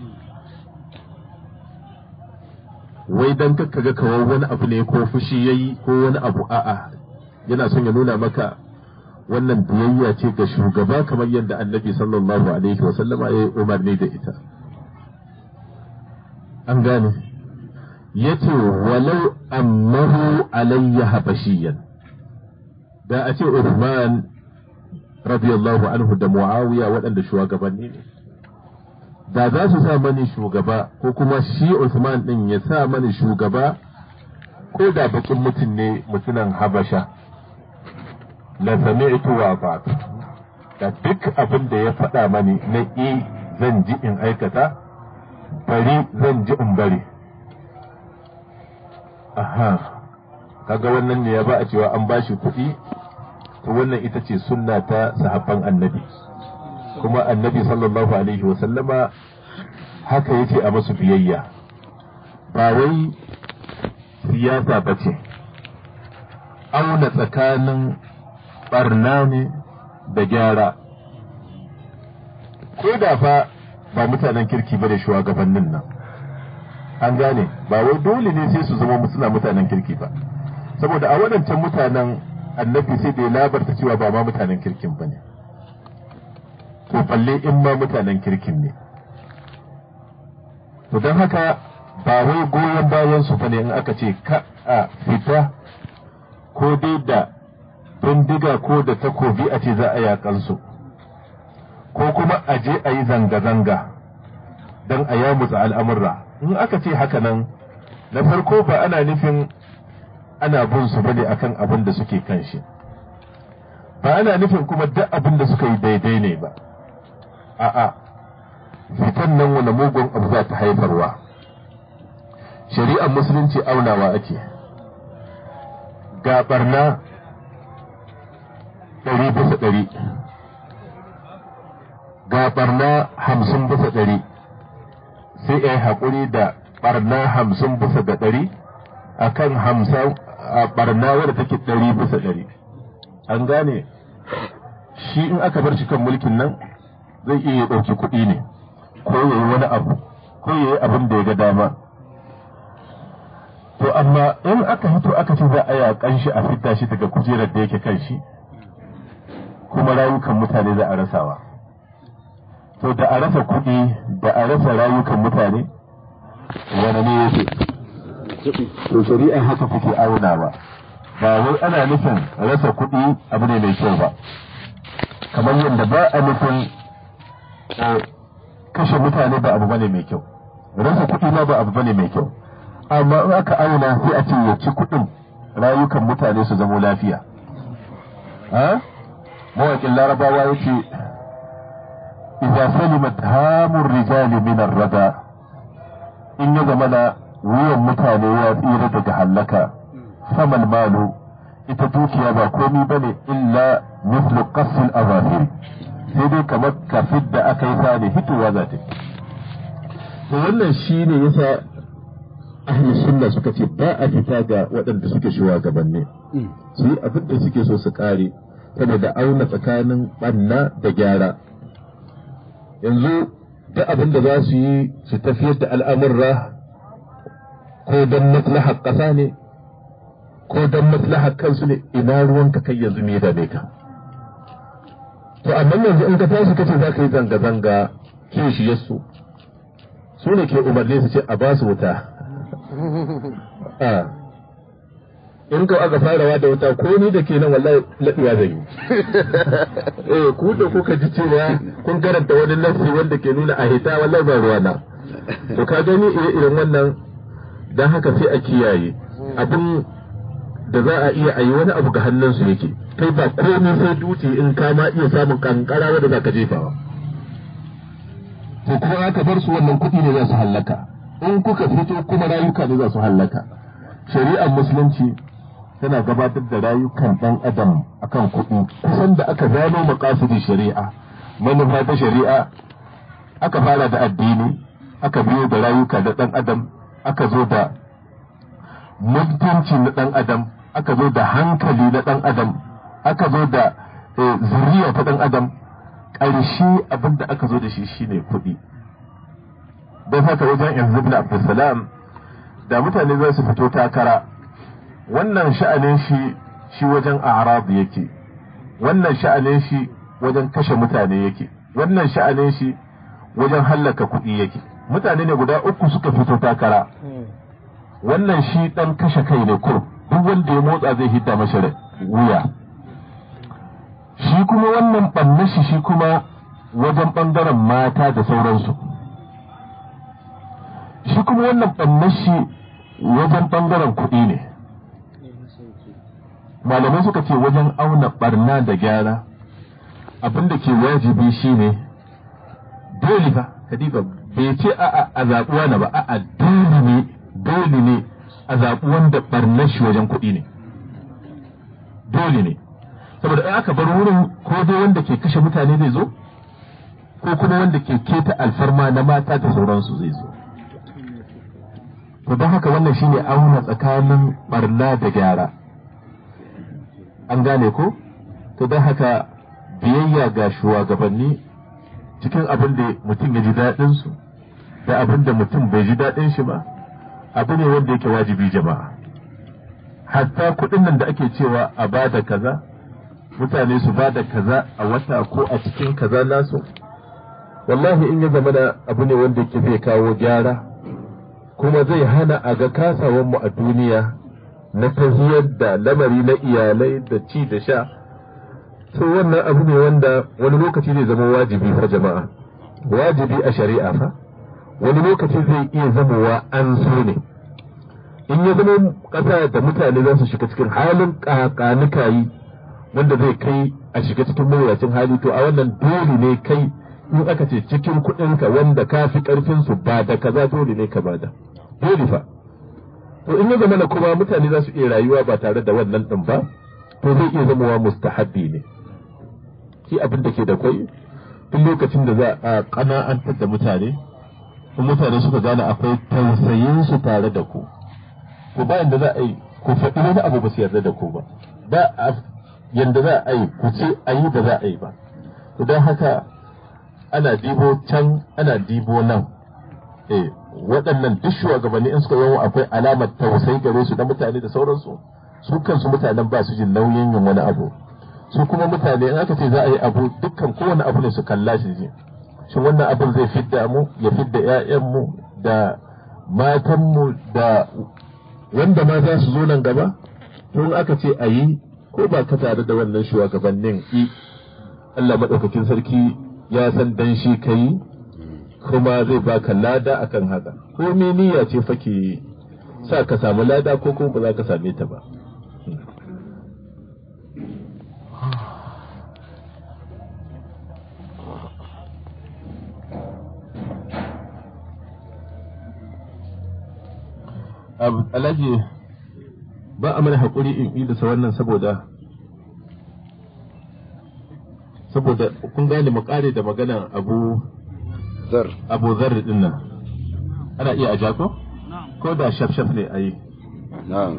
wai dan ka ga kawai wani abu ne ko fushi yayi ko wani abu a'a yana son ya nuna maka wannan biyayya ce ga shugaba kamar yadda annabi sallallahu alaihi wa sallama ya yi umarni da ita an gane yace walau ammahu alayya habashiyan da a ce Uthman radiyallahu anhu da Muawiya waɗanda shugabanni ne da za su sa mani shugaba ko kuma shi Uthman din ya sa mani shugaba ko da bakin mutum ne mutunan Habasha la sami'tu wa fa'tu da duk abin da ya faɗa mani na i zan ji in aikata bari zan ji in bari aha kaga wannan ne ya ba a cewa an bashi kuɗi to wannan ita ce sunna ta sahabban annabi kuma annabi sallallahu alaihi wa sallama haka yace a masu biyayya ba wai siyasa ba ce auna tsakanin barna ne da gyara ko da fa ba mutanen kirki ba da shugabannin nan an gane ba wai dole ne sai su zama suna mutanen kirki ba saboda a waɗancan mutanen annabi sai da ya labarta cewa ba ma mutanen kirkin ba ne to balle in ma mutanen kirkin ne to don haka ba wai goyon bayan su bane in aka ce ka a fita ko dai da bindiga ko da takobi a ce za a yakan su ko kuma a je a yi zanga-zanga don a yamutsa al'amurra in aka ce haka nan na farko ba ana nufin ana bin su bane akan abin da suke kan shi ba ana nufin kuma duk abin da suka yi daidai ne ba a'a fitan nan wani mugun abu za ta haifarwa shari'ar musulunci aunawa ake ga barna ɗari bisa ɗari ga barna hamsin bisa ɗari sai ya yi haƙuri da barna hamsin bisa da ɗari a kan hamsin a barna wadda take ɗari bisa ɗari an gane shi in aka bar shi kan mulkin nan zai iya ɗauki kuɗi ne ko ya yi wani abu ko ya yi abin da ya ga dama to amma in aka hito aka ce za a yaƙan shi a fita shi daga kujerar da yake kan shi kuma rayukan mutane za a rasawa to da a rasa kuɗi da a rasa rayukan mutane wani ne yake to shari'a haka kuke auna ba ba wai ana nufin rasa kuɗi abu ne mai kyau ba kamar yadda ba a nufin kashe mutane ba abu bane mai kyau rasa kuɗi ma ba abu bane mai kyau amma in aka auna sai a ce ya ci kuɗin rayukan mutane su zamo lafiya ha mawaƙin larabawa ya ce idza salimat hamur rijali min ar-rada in ya zama na wuyan mutane ya tsira daga hallaka famal malu ita dukiya ba komi bane illa mislu qasl azafir sai dai kamar kafin da aka yi sani hitowa za ta to wannan shine yasa ahli sunna suka ce ba a fita ga waɗanda suke shugabanni su yi abin da suke so su kare saboda auna tsakanin ɓanna da gyara yanzu duk abin da za su yi su tafiyar da al'amurra ko don maslahar ƙasa ne ko don maslahar kansu ne ina ruwanka kai yanzu me da ka to amma yanzu in ka tashi kace za ka yi zanga-zanga kishiyarsu su ne ke umarni su ce a ba su wuta in ka aka farawa da wuta ko ni da ke nan wallahi laɗuwa zai yi eh ku da kuka ji cewa kun karanta wani nasi wanda ke nuna a hita wallahi ba ruwa na to ka gani irin wannan dan haka sai a kiyaye abin da za a iya ayi wani abu ga hannunsu yake kai ba komai sai duti in ka ma iya samun kankara wanda za ka jefawa to kuma aka bar su wannan kuɗi ne za su hallaka in kuka fito kuma rayuka ne za su hallaka shari'ar musulunci tana gabatar da rayukan ɗan adam akan kuɗi kusan da aka gano makasudin shari'a manufa ta shari'a aka fara da addini aka biyo da rayuka da ɗan adam aka zo da mutunci na ɗan adam aka zo da hankali na ɗan adam aka zo da zuriya ta ɗan adam ƙarshe abin da aka zo da shi shine kuɗi don haka wajen yanzu ibn abdulsalam da mutane za su fito takara wannan sha'anin shi shi wajen arab yake wannan sha'anin shi wajen kashe mutane yake wannan sha'anin shi wajen hallaka kuɗi yake mutane ne guda uku suka fito takara wannan shi ɗan kashe kai ne kur duk wanda ya motsa zai hidda mashi wuya shi kuma wannan ɓanna shi shi kuma wajen ɓangaren mata da sauransu shi kuma wannan ɓanna shi wajen ɓangaren kuɗi ne malamai suka ce wajen auna ɓarna da gyara abin da ke wajibi shi ne dole fa kadiba bai ce a a zaɓuwa na ba a dole ne dole ne a zaɓi wanda ɓarnar shi wajen kuɗi ne dole ne saboda in aka bar wurin ko dai wanda ke kashe mutane zai zo ko kuma wanda ke keta alfarma na mata da sauransu zai zo to don haka wannan shine auna tsakanin barna da gyara an gane ko to don haka biyayya ga shugabanni cikin abin da mutum ya ji daɗin su da abin da mutum bai ji daɗin shi ba abu ne wanda yake wajibi jama'a hatta kuɗin nan da ake cewa a bada kaza mutane su bada kaza a wata ko a cikin kaza nasu wallahi in ya zama da abu ne wanda yake zai kawo gyara kuma zai hana a ga kasawan mu a duniya na tahiyar da lamari na iyalai da ci da sha to wannan abu ne wanda wani lokaci zai zama wajibi fa jama'a wajibi a shari'a fa wani lokaci zai iya zamowa an so ne in ya zama ƙasa da mutane za su shiga cikin halin ƙaƙanikayi wanda zai kai a shiga cikin mawuyacin hali to a wannan dole ne kai in aka ce cikin kuɗinka wanda ka fi ƙarfin su ba da kaza dole ne ka bada dole fa to in ya zama na kuma mutane za su iya rayuwa ba tare da wannan ɗin ba to zai iya zamowa mustahabbi ne shi abin da ke da kwai duk lokacin da za a ƙana'antar da mutane in mutane suka gane akwai tausayin su tare da ku ko bayan da za a yi ku faɗi wani abu ba su yarda da ku ba ba yanda za a yi ku ce a yi da za a yi ba to don haka ana dibo can ana dibo nan eh waɗannan duk shugabanni in suka yawo akwai alamar tausayi gare su da mutane da sauransu su kansu mutanen ba su jin nauyin yin wani abu su kuma mutane in aka ce za a yi abu dukkan kowane abu ne su kalla shi ji shin wannan abin zai fidda mu ya fidda ƴaƴanmu da matanmu da wanda ma za su zo nan gaba tun aka ce a yi ko ba ka tare da wannan shugabannin i Allah maɗaukakin sarki ya san dan shi ka yi kuma zai baka lada akan haka ko me niyya ce fake sa ka samu lada ko kuma ba za ka same ta ba alhaji ba a mana haƙuri in idasa wannan saboda saboda kun gane mu kare da magana abu zar abu zarri din nan ana iya a jako ko da shafshaf ne a yi na'am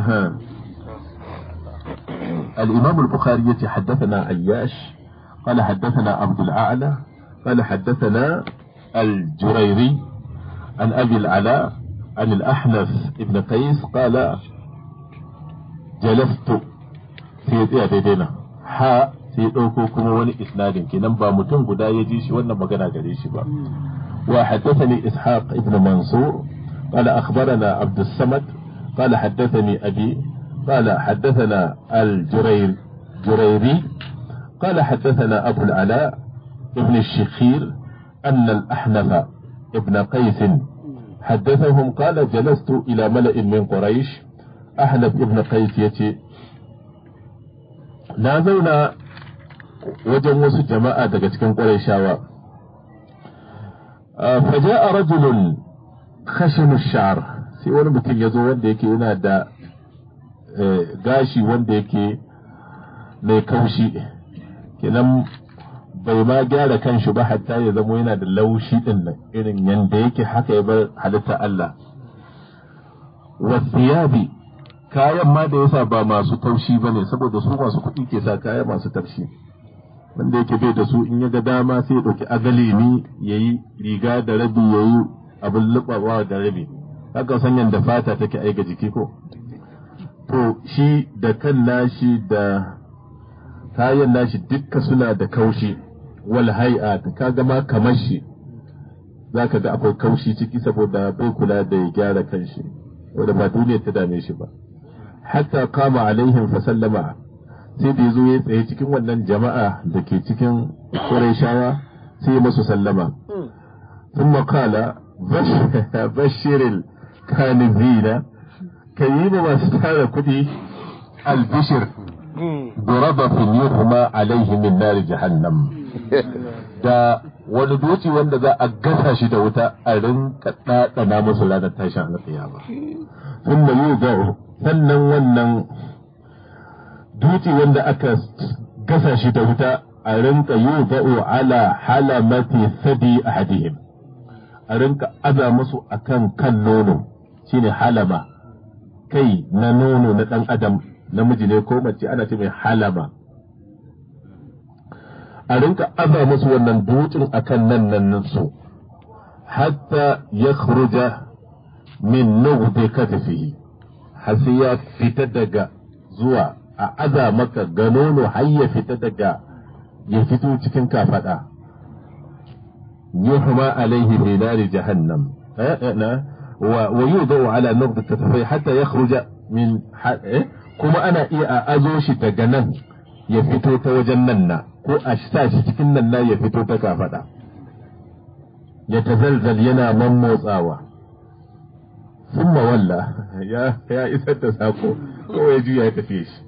الإمام البخاري حدثنا عياش قال حدثنا عبد الأعلى قال حدثنا الجريري عن أبي العلاء عن الأحنف ابن قيس قال جلست في دينا حاء sai ɗauko kuma wani isnadin kenan ba mutum guda ya ji shi wannan magana gare shi ba wa haddathani ishaq ibn mansur qala akhbarana abd samad qala haddathani abi qala haddathana al-jurayr jurayri qala haddathana abu al-ala ibn الشخير أن الأحنف ابن قيس حدثهم قال جلست إلى ملأ من قريش ahnaf ibn qais yace na zauna wajen wasu jama'a daga cikin ƙwarai faja'a rajulun khashinu sha'ar sai wani mutum ya zo wanda yake yana da gashi wanda yake mai kaushi kenan bai ma gyara kanshi ba hatta ya zamo yana da laushi din nan irin yanda yake haka ya bar halitta Allah wasiyabi kayan ma da yasa ba masu taushi ba ne saboda su masu kuɗi ke sa kaya masu taushi wanda yake bai da su in ya ga dama sai ya ɗauki agali ne ya yi riga da rabi ya yi abin lubawa da rabi haka san yadda fata take aika jiki ko to shi da kan nashi da kayan nashi dukka suna da kaushi wal hai'a ka gama kamar shi za ka ga akwai kaushi ciki saboda bai kula da ya gyara kanshi wanda ba duniya ta dame shi ba hatta kama alaihim fa sallama sai da yazo ya tsaye cikin wannan jama'a da ke cikin Qurayshawa sai ya masu sallama thumma qala bashiril kanizina kayi ba masu tara kuɗi albishir ضرب في يرمى عليه من نار جهنم da wani doci wanda za a gasa shi da wuta a rinka ɗaɗana musu ranar tashin alƙiyama sun da yi sannan wannan doci wanda aka gasa shi da wuta a rinka yi ba'u ala halamati sadi a hadihim a rinka aza musu akan kan nono shine halama kai na nono na ɗan adam namiji ne ko mace ana ce mai halama a rinka aza musu wannan dutsen akan nan nan su hatta ya khruja min nugdi katifihi har sai ya fita daga zuwa a aza maka ga nono har ya fita daga ya fito cikin kafada yuhma alaihi fi nari jahannam wa yudau ala nugdi katifihi hatta yakhruja min kuma ana iya a azo shi daga nan ya fito ta wajen nan na ko a sa shi cikin nan na ya fito ta kafada ya tazalzal yana mammotsawa sun walla ya ya isar da sako ko ya juya ya tafiye shi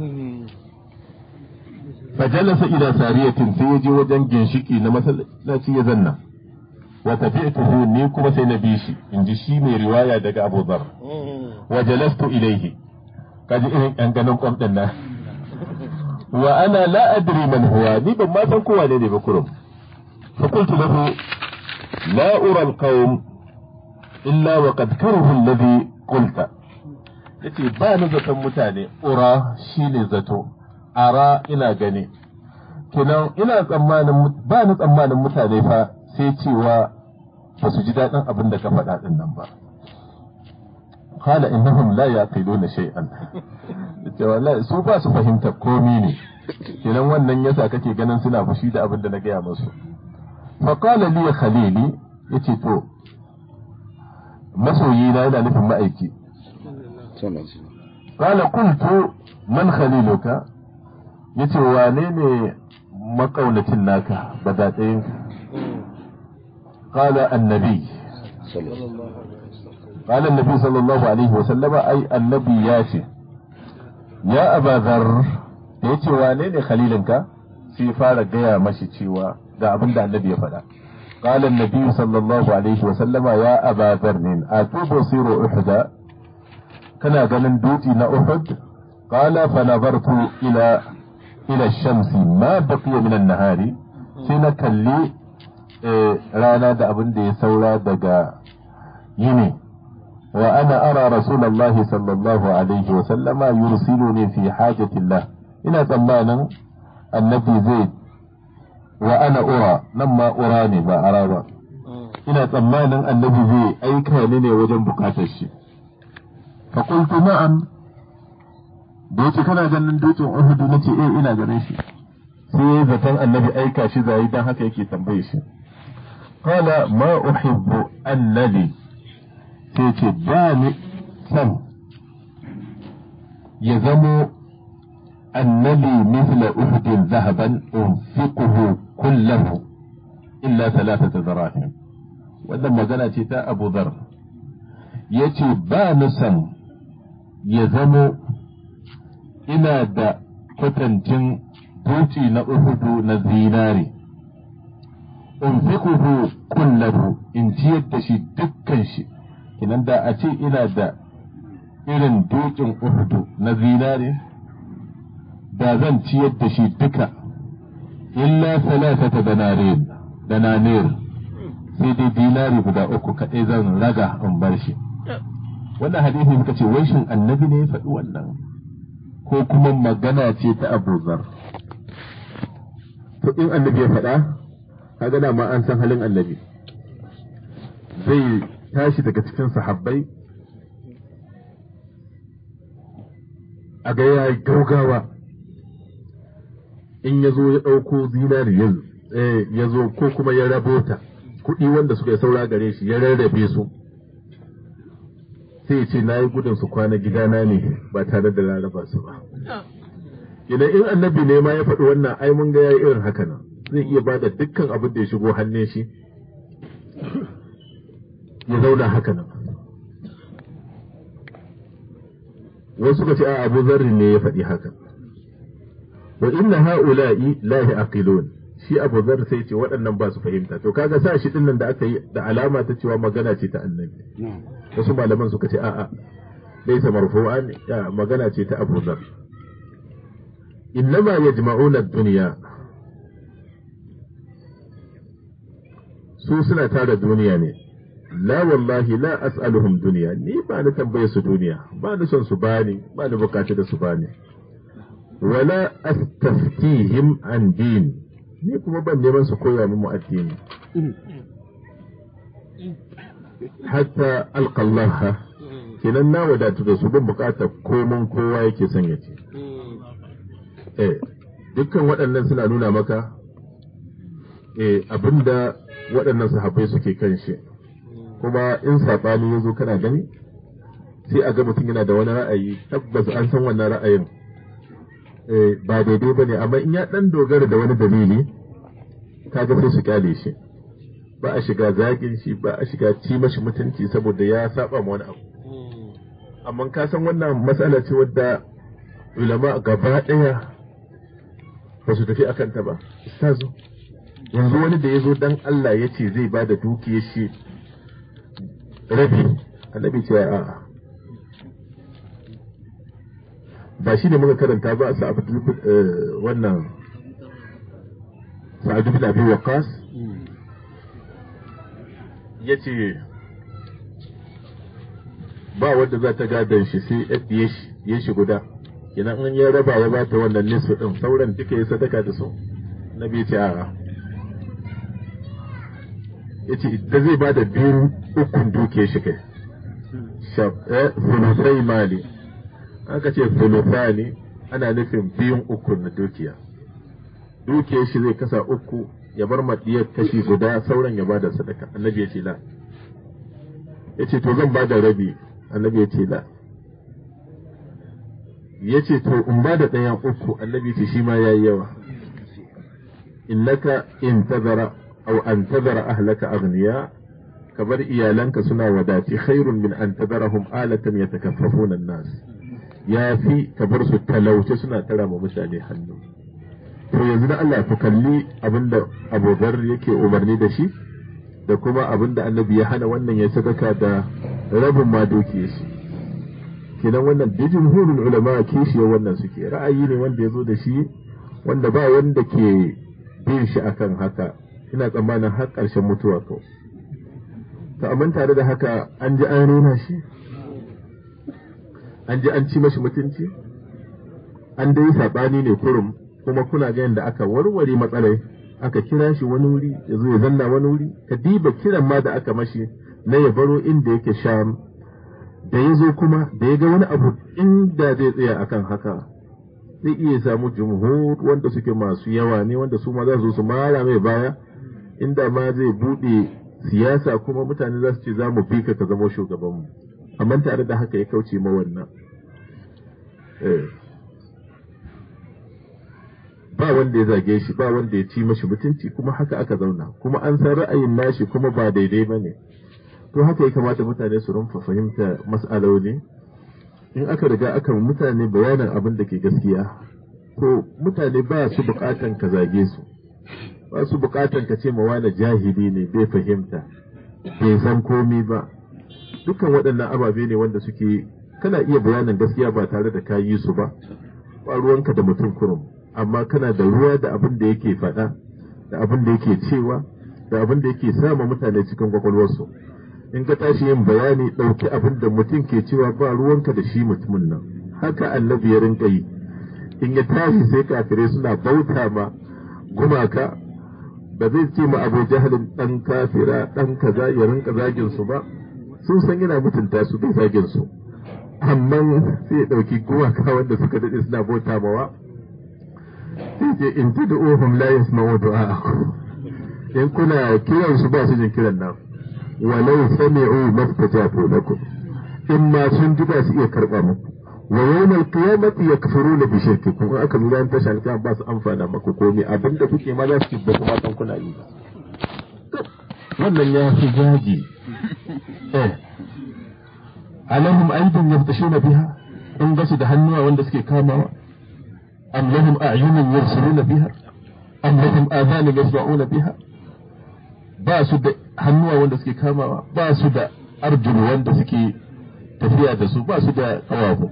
fajalasa ila sariyatin sai ya je wajen ginshiki na masallaci ya zanna wa tafi'tuhu ni kuma sai na bi shi in ji shi mai riwaya daga Abu Dharr wa jalastu ilaihi kaji irin yan ganin kwam din nan wa ana la adri man huwa ni ban ma san kowa ne ne ba kurum fa qultu lahu la ura alqawm illa wa qad karahu alladhi qulta yace ba ni zaton mutane ura shine zato ara ina gani kenan ina tsammanin ba ni tsammanin mutane fa sai cewa ba su ji daɗin abin da ka faɗa ɗin nan ba qala innahum la yaqiluna shay'an wallahi su ba su fahimta komi ne kenan wannan yasa kake ganin suna fushi da abin da na gaya musu fa qala li khalili yace to masoyi na yana nufin ma'aiki qala qultu man khaliluka yace wane ne makaunacin naka badaɗayin qala annabi قال النبي صلى الله عليه وسلم أي النبي ياتي يا أبا ذر yace wane ne khalilinka sai fara gaya mashi cewa ga abin da annabi ya faɗa قال النبي صلى الله عليه وسلم يا أبا ذر أتبصر أحدا كان قال دوتي نا أحد قال فنظرت إلى إلى الشمس ما بقي من النهار سنكلي رانا دا أبن دي سولا دقا يني وأنا أرى رسول الله صلى الله عليه وسلم يرسلني في حاجة الله إن تمانا النبي زيد وأنا أرى لما أراني ما أرى ina tsammanin annabi zai aika ni ne wajen bukatar shi fa qultu na'am da yace kana ganin dutsen Uhud nace eh ina ganin shi sai zaton annabi aika shi zai dan haka yake tambaye shi qala ma uhibbu annabi sai ce ba ni san ya zamo annabi misla uhudin zahaban unfiquhu kullahu illa thalathata zarahim wannan magana ce ta Abu Dhar yace ba ni san ya zamo ina da kwatancin duci na uhudu na zinari unfiquhu kullahu in ciyar da shi dukkan shi kinan da a ce ina da irin dukin uhudu na zinari da zan ciyar da shi duka illa salasata danarin dananir sai dai dinari guda uku kaɗai zan raga in bar shi wannan hadisi muka ce wai shin annabi ne ya faɗi wannan ko kuma magana ce ta Abu Zar to in annabi ya faɗa kaga da ma an san halin annabi zai tashi daga cikin sahabbai a ga ya gaugawa in ya zo ya ɗauko zinari ya zo ko kuma ya rabota kuɗi wanda suka yi saura gare shi ya rarrabe su sai ce na yi gudun su kwana gidana ne ba tare da laraba su ba idan in annabi ne ma ya faɗi wannan ai mun ga yayi irin haka nan zai iya ba da dukkan abin da ya shigo hannun shi ya zauna haka nan wasu suka ce a abu zarri ne ya faɗi haka wa inna ha'ula'i la yaqilun shi abu zar sai ce waɗannan ba su fahimta to kaga sa shi dinnan da aka yi da alama ta cewa magana ce ta annabi wasu malaman suka ce a'a laysa marfu'an ya magana ce ta abu zar innama yajma'una ad-dunya su suna tara duniya ne la wallahi la as'aluhum duniya ni ba ni tambaye su duniya ba ni son su bani ba ni bukata da su bani wala astaftihim an din ni kuma ban neman su koya mu addini hatta alqallaha kenan na wadatu da su ban bukatar komon kowa yake son ya ce eh dukkan waɗannan suna nuna maka eh abinda waɗannan sahabbai suke kan shi kuma in saɓani ya zo kana gani sai a ga mutum yana da wani ra'ayi tabbas an san wannan ra'ayin ba daidai ba ne amma in ya ɗan dogara da wani dalili kaga sai su kyale shi ba a shiga zagin shi ba a shiga ci mashi mutunci saboda ya saba ma wani abu amma ka san wannan matsala ce wadda ulama gaba ɗaya ba su tafi akan ta ba ustazu yanzu wani da ya zo dan Allah ya ce zai ba da dukiyar shi rabi annabi ce a'a ba shi ne muka karanta ba sa wannan sa'adu bin abi waqas yace ba wanda za ta gadon shi sai yadda ya shi guda idan an ya raba ya bata wannan nisfu din sauran duka ya sadaka da su nabi ce a'a yace da zai bada biyu ukun duke shi kai sulusai mali aka ce sulusani ana nufin biyun ukun na dukiya dukiyar shi zai kasa uku ya bar maɗiyar kashi guda sauran ya bada sadaka annabi ya ce la ya ce to zan bada rabi annabi ya ce la ya ce to in bada ɗayan uku annabi ya ce shi ma ya yi yawa innaka in tazara aw an tazara ahlaka aghniya ka bar iyalanka suna wadati khairun min an tadarahum alatan yatakaffafuna an-nas ya fi ka bar su talauce suna tara ma mutane hannu to yanzu da Allah ku kalli abinda Abu Dharr yake umarni da shi da kuma abinda Annabi ya hana wannan ya sadaka da rabin ma doki shi kenan wannan da jumhurul ulama kishi wannan suke ra'ayi ne wanda ya zo da shi wanda ba wanda ke bin shi akan haka ina tsammanin har ƙarshen mutuwa kawai to amma tare da haka an ji an rena shi an ji an ci mashi mutunci an dai saɓani ne kurum kuma kuna ga yadda aka warware matsalai aka kira shi wani wuri ya zo ya zanna wani wuri ka diba kiran ma da aka mashi na ya baro inda yake sham da ya zo kuma da ya ga wani abu inda zai tsaya akan haka zai iya samu jumhur wanda suke masu yawa ne wanda su ma za su su mara mai baya inda ma zai buɗe siyasa kuma mutane za su ce za mu bi ka ka zama shugabanmu amma tare da haka ya kauce ma wannan ba wanda ya zage shi ba wanda ya ci mashi mutunci kuma haka aka zauna kuma an san ra'ayin nashi kuma ba daidai ba ne to haka ya kamata mutane su rumfa fahimta mas'aloli in aka riga aka mutane bayanin abin da ke gaskiya to mutane ba su bukatan ka zage su ba su bukatan ka ce ma wani jahili ne bai fahimta bai san komi ba dukkan waɗannan ababe ne wanda suke kana iya bayanin gaskiya ba tare da ka yi su ba ba ruwanka da mutum kurum amma kana da ruwa da abin da yake faɗa da abin da yake cewa da abin da yake sama mutane cikin kwakwalwarsu in ka tashi yin bayani ɗauki abin da mutum ke cewa ba ruwanka da shi mutumin nan haka annabi ya rinka yi in ya tashi sai kafirai suna bauta ma gumaka ba zai ce ma abu jahalin ɗan kafira ɗan kaza ya rinka zagin su ba sun san yana mutunta su bai zagin su amma sai ya ɗauki gumaka wanda suka daɗe suna bauta mawa sai ce in tad'uhum la yasma'u du'a'akum in kuna kiran su ba su jin kiran nan walau sami'u mastajabu lakum in ma sun ji ba su iya karba muku wa yawmal qiyamati yakfuruna bi shirkikum in aka zuwa ta shalka ba su amfana maku komai abinda kuke ma za su ba kuma san kuna yi wannan ya fi zagi eh alahum aydin yaftashuna biha in ba su da hannuwa wanda suke kamawa am lahum a'yunun yabsiruna biha am lahum adhanun yasma'una biha ba su da hannuwa wanda suke kamawa ba su da arjulu wanda suke tafiya da su ba su da kawafu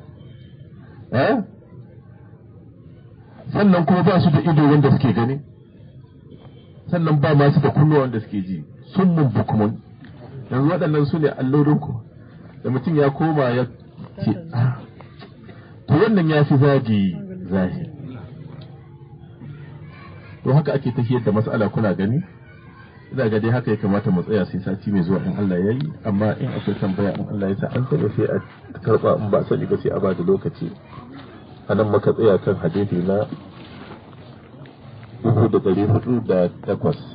sannan kuma ba su da ido wanda suke gani sannan ba masu da kunnuwa wanda suke ji sun mun bukumun yanzu waɗannan su ne allorinku da mutum ya koma ya ce to wannan ya fi zagi zahiri to haka ake tafiyar da matsala kuna gani ina ga dai haka ya kamata mu tsaya sai sati mai zuwa in Allah ya yi amma in akwai tambaya in Allah ya sa an sani sai a karba in ba sani ba sai a ba da lokaci a nan muka tsaya kan hadisi na uku da ɗari hudu da takwas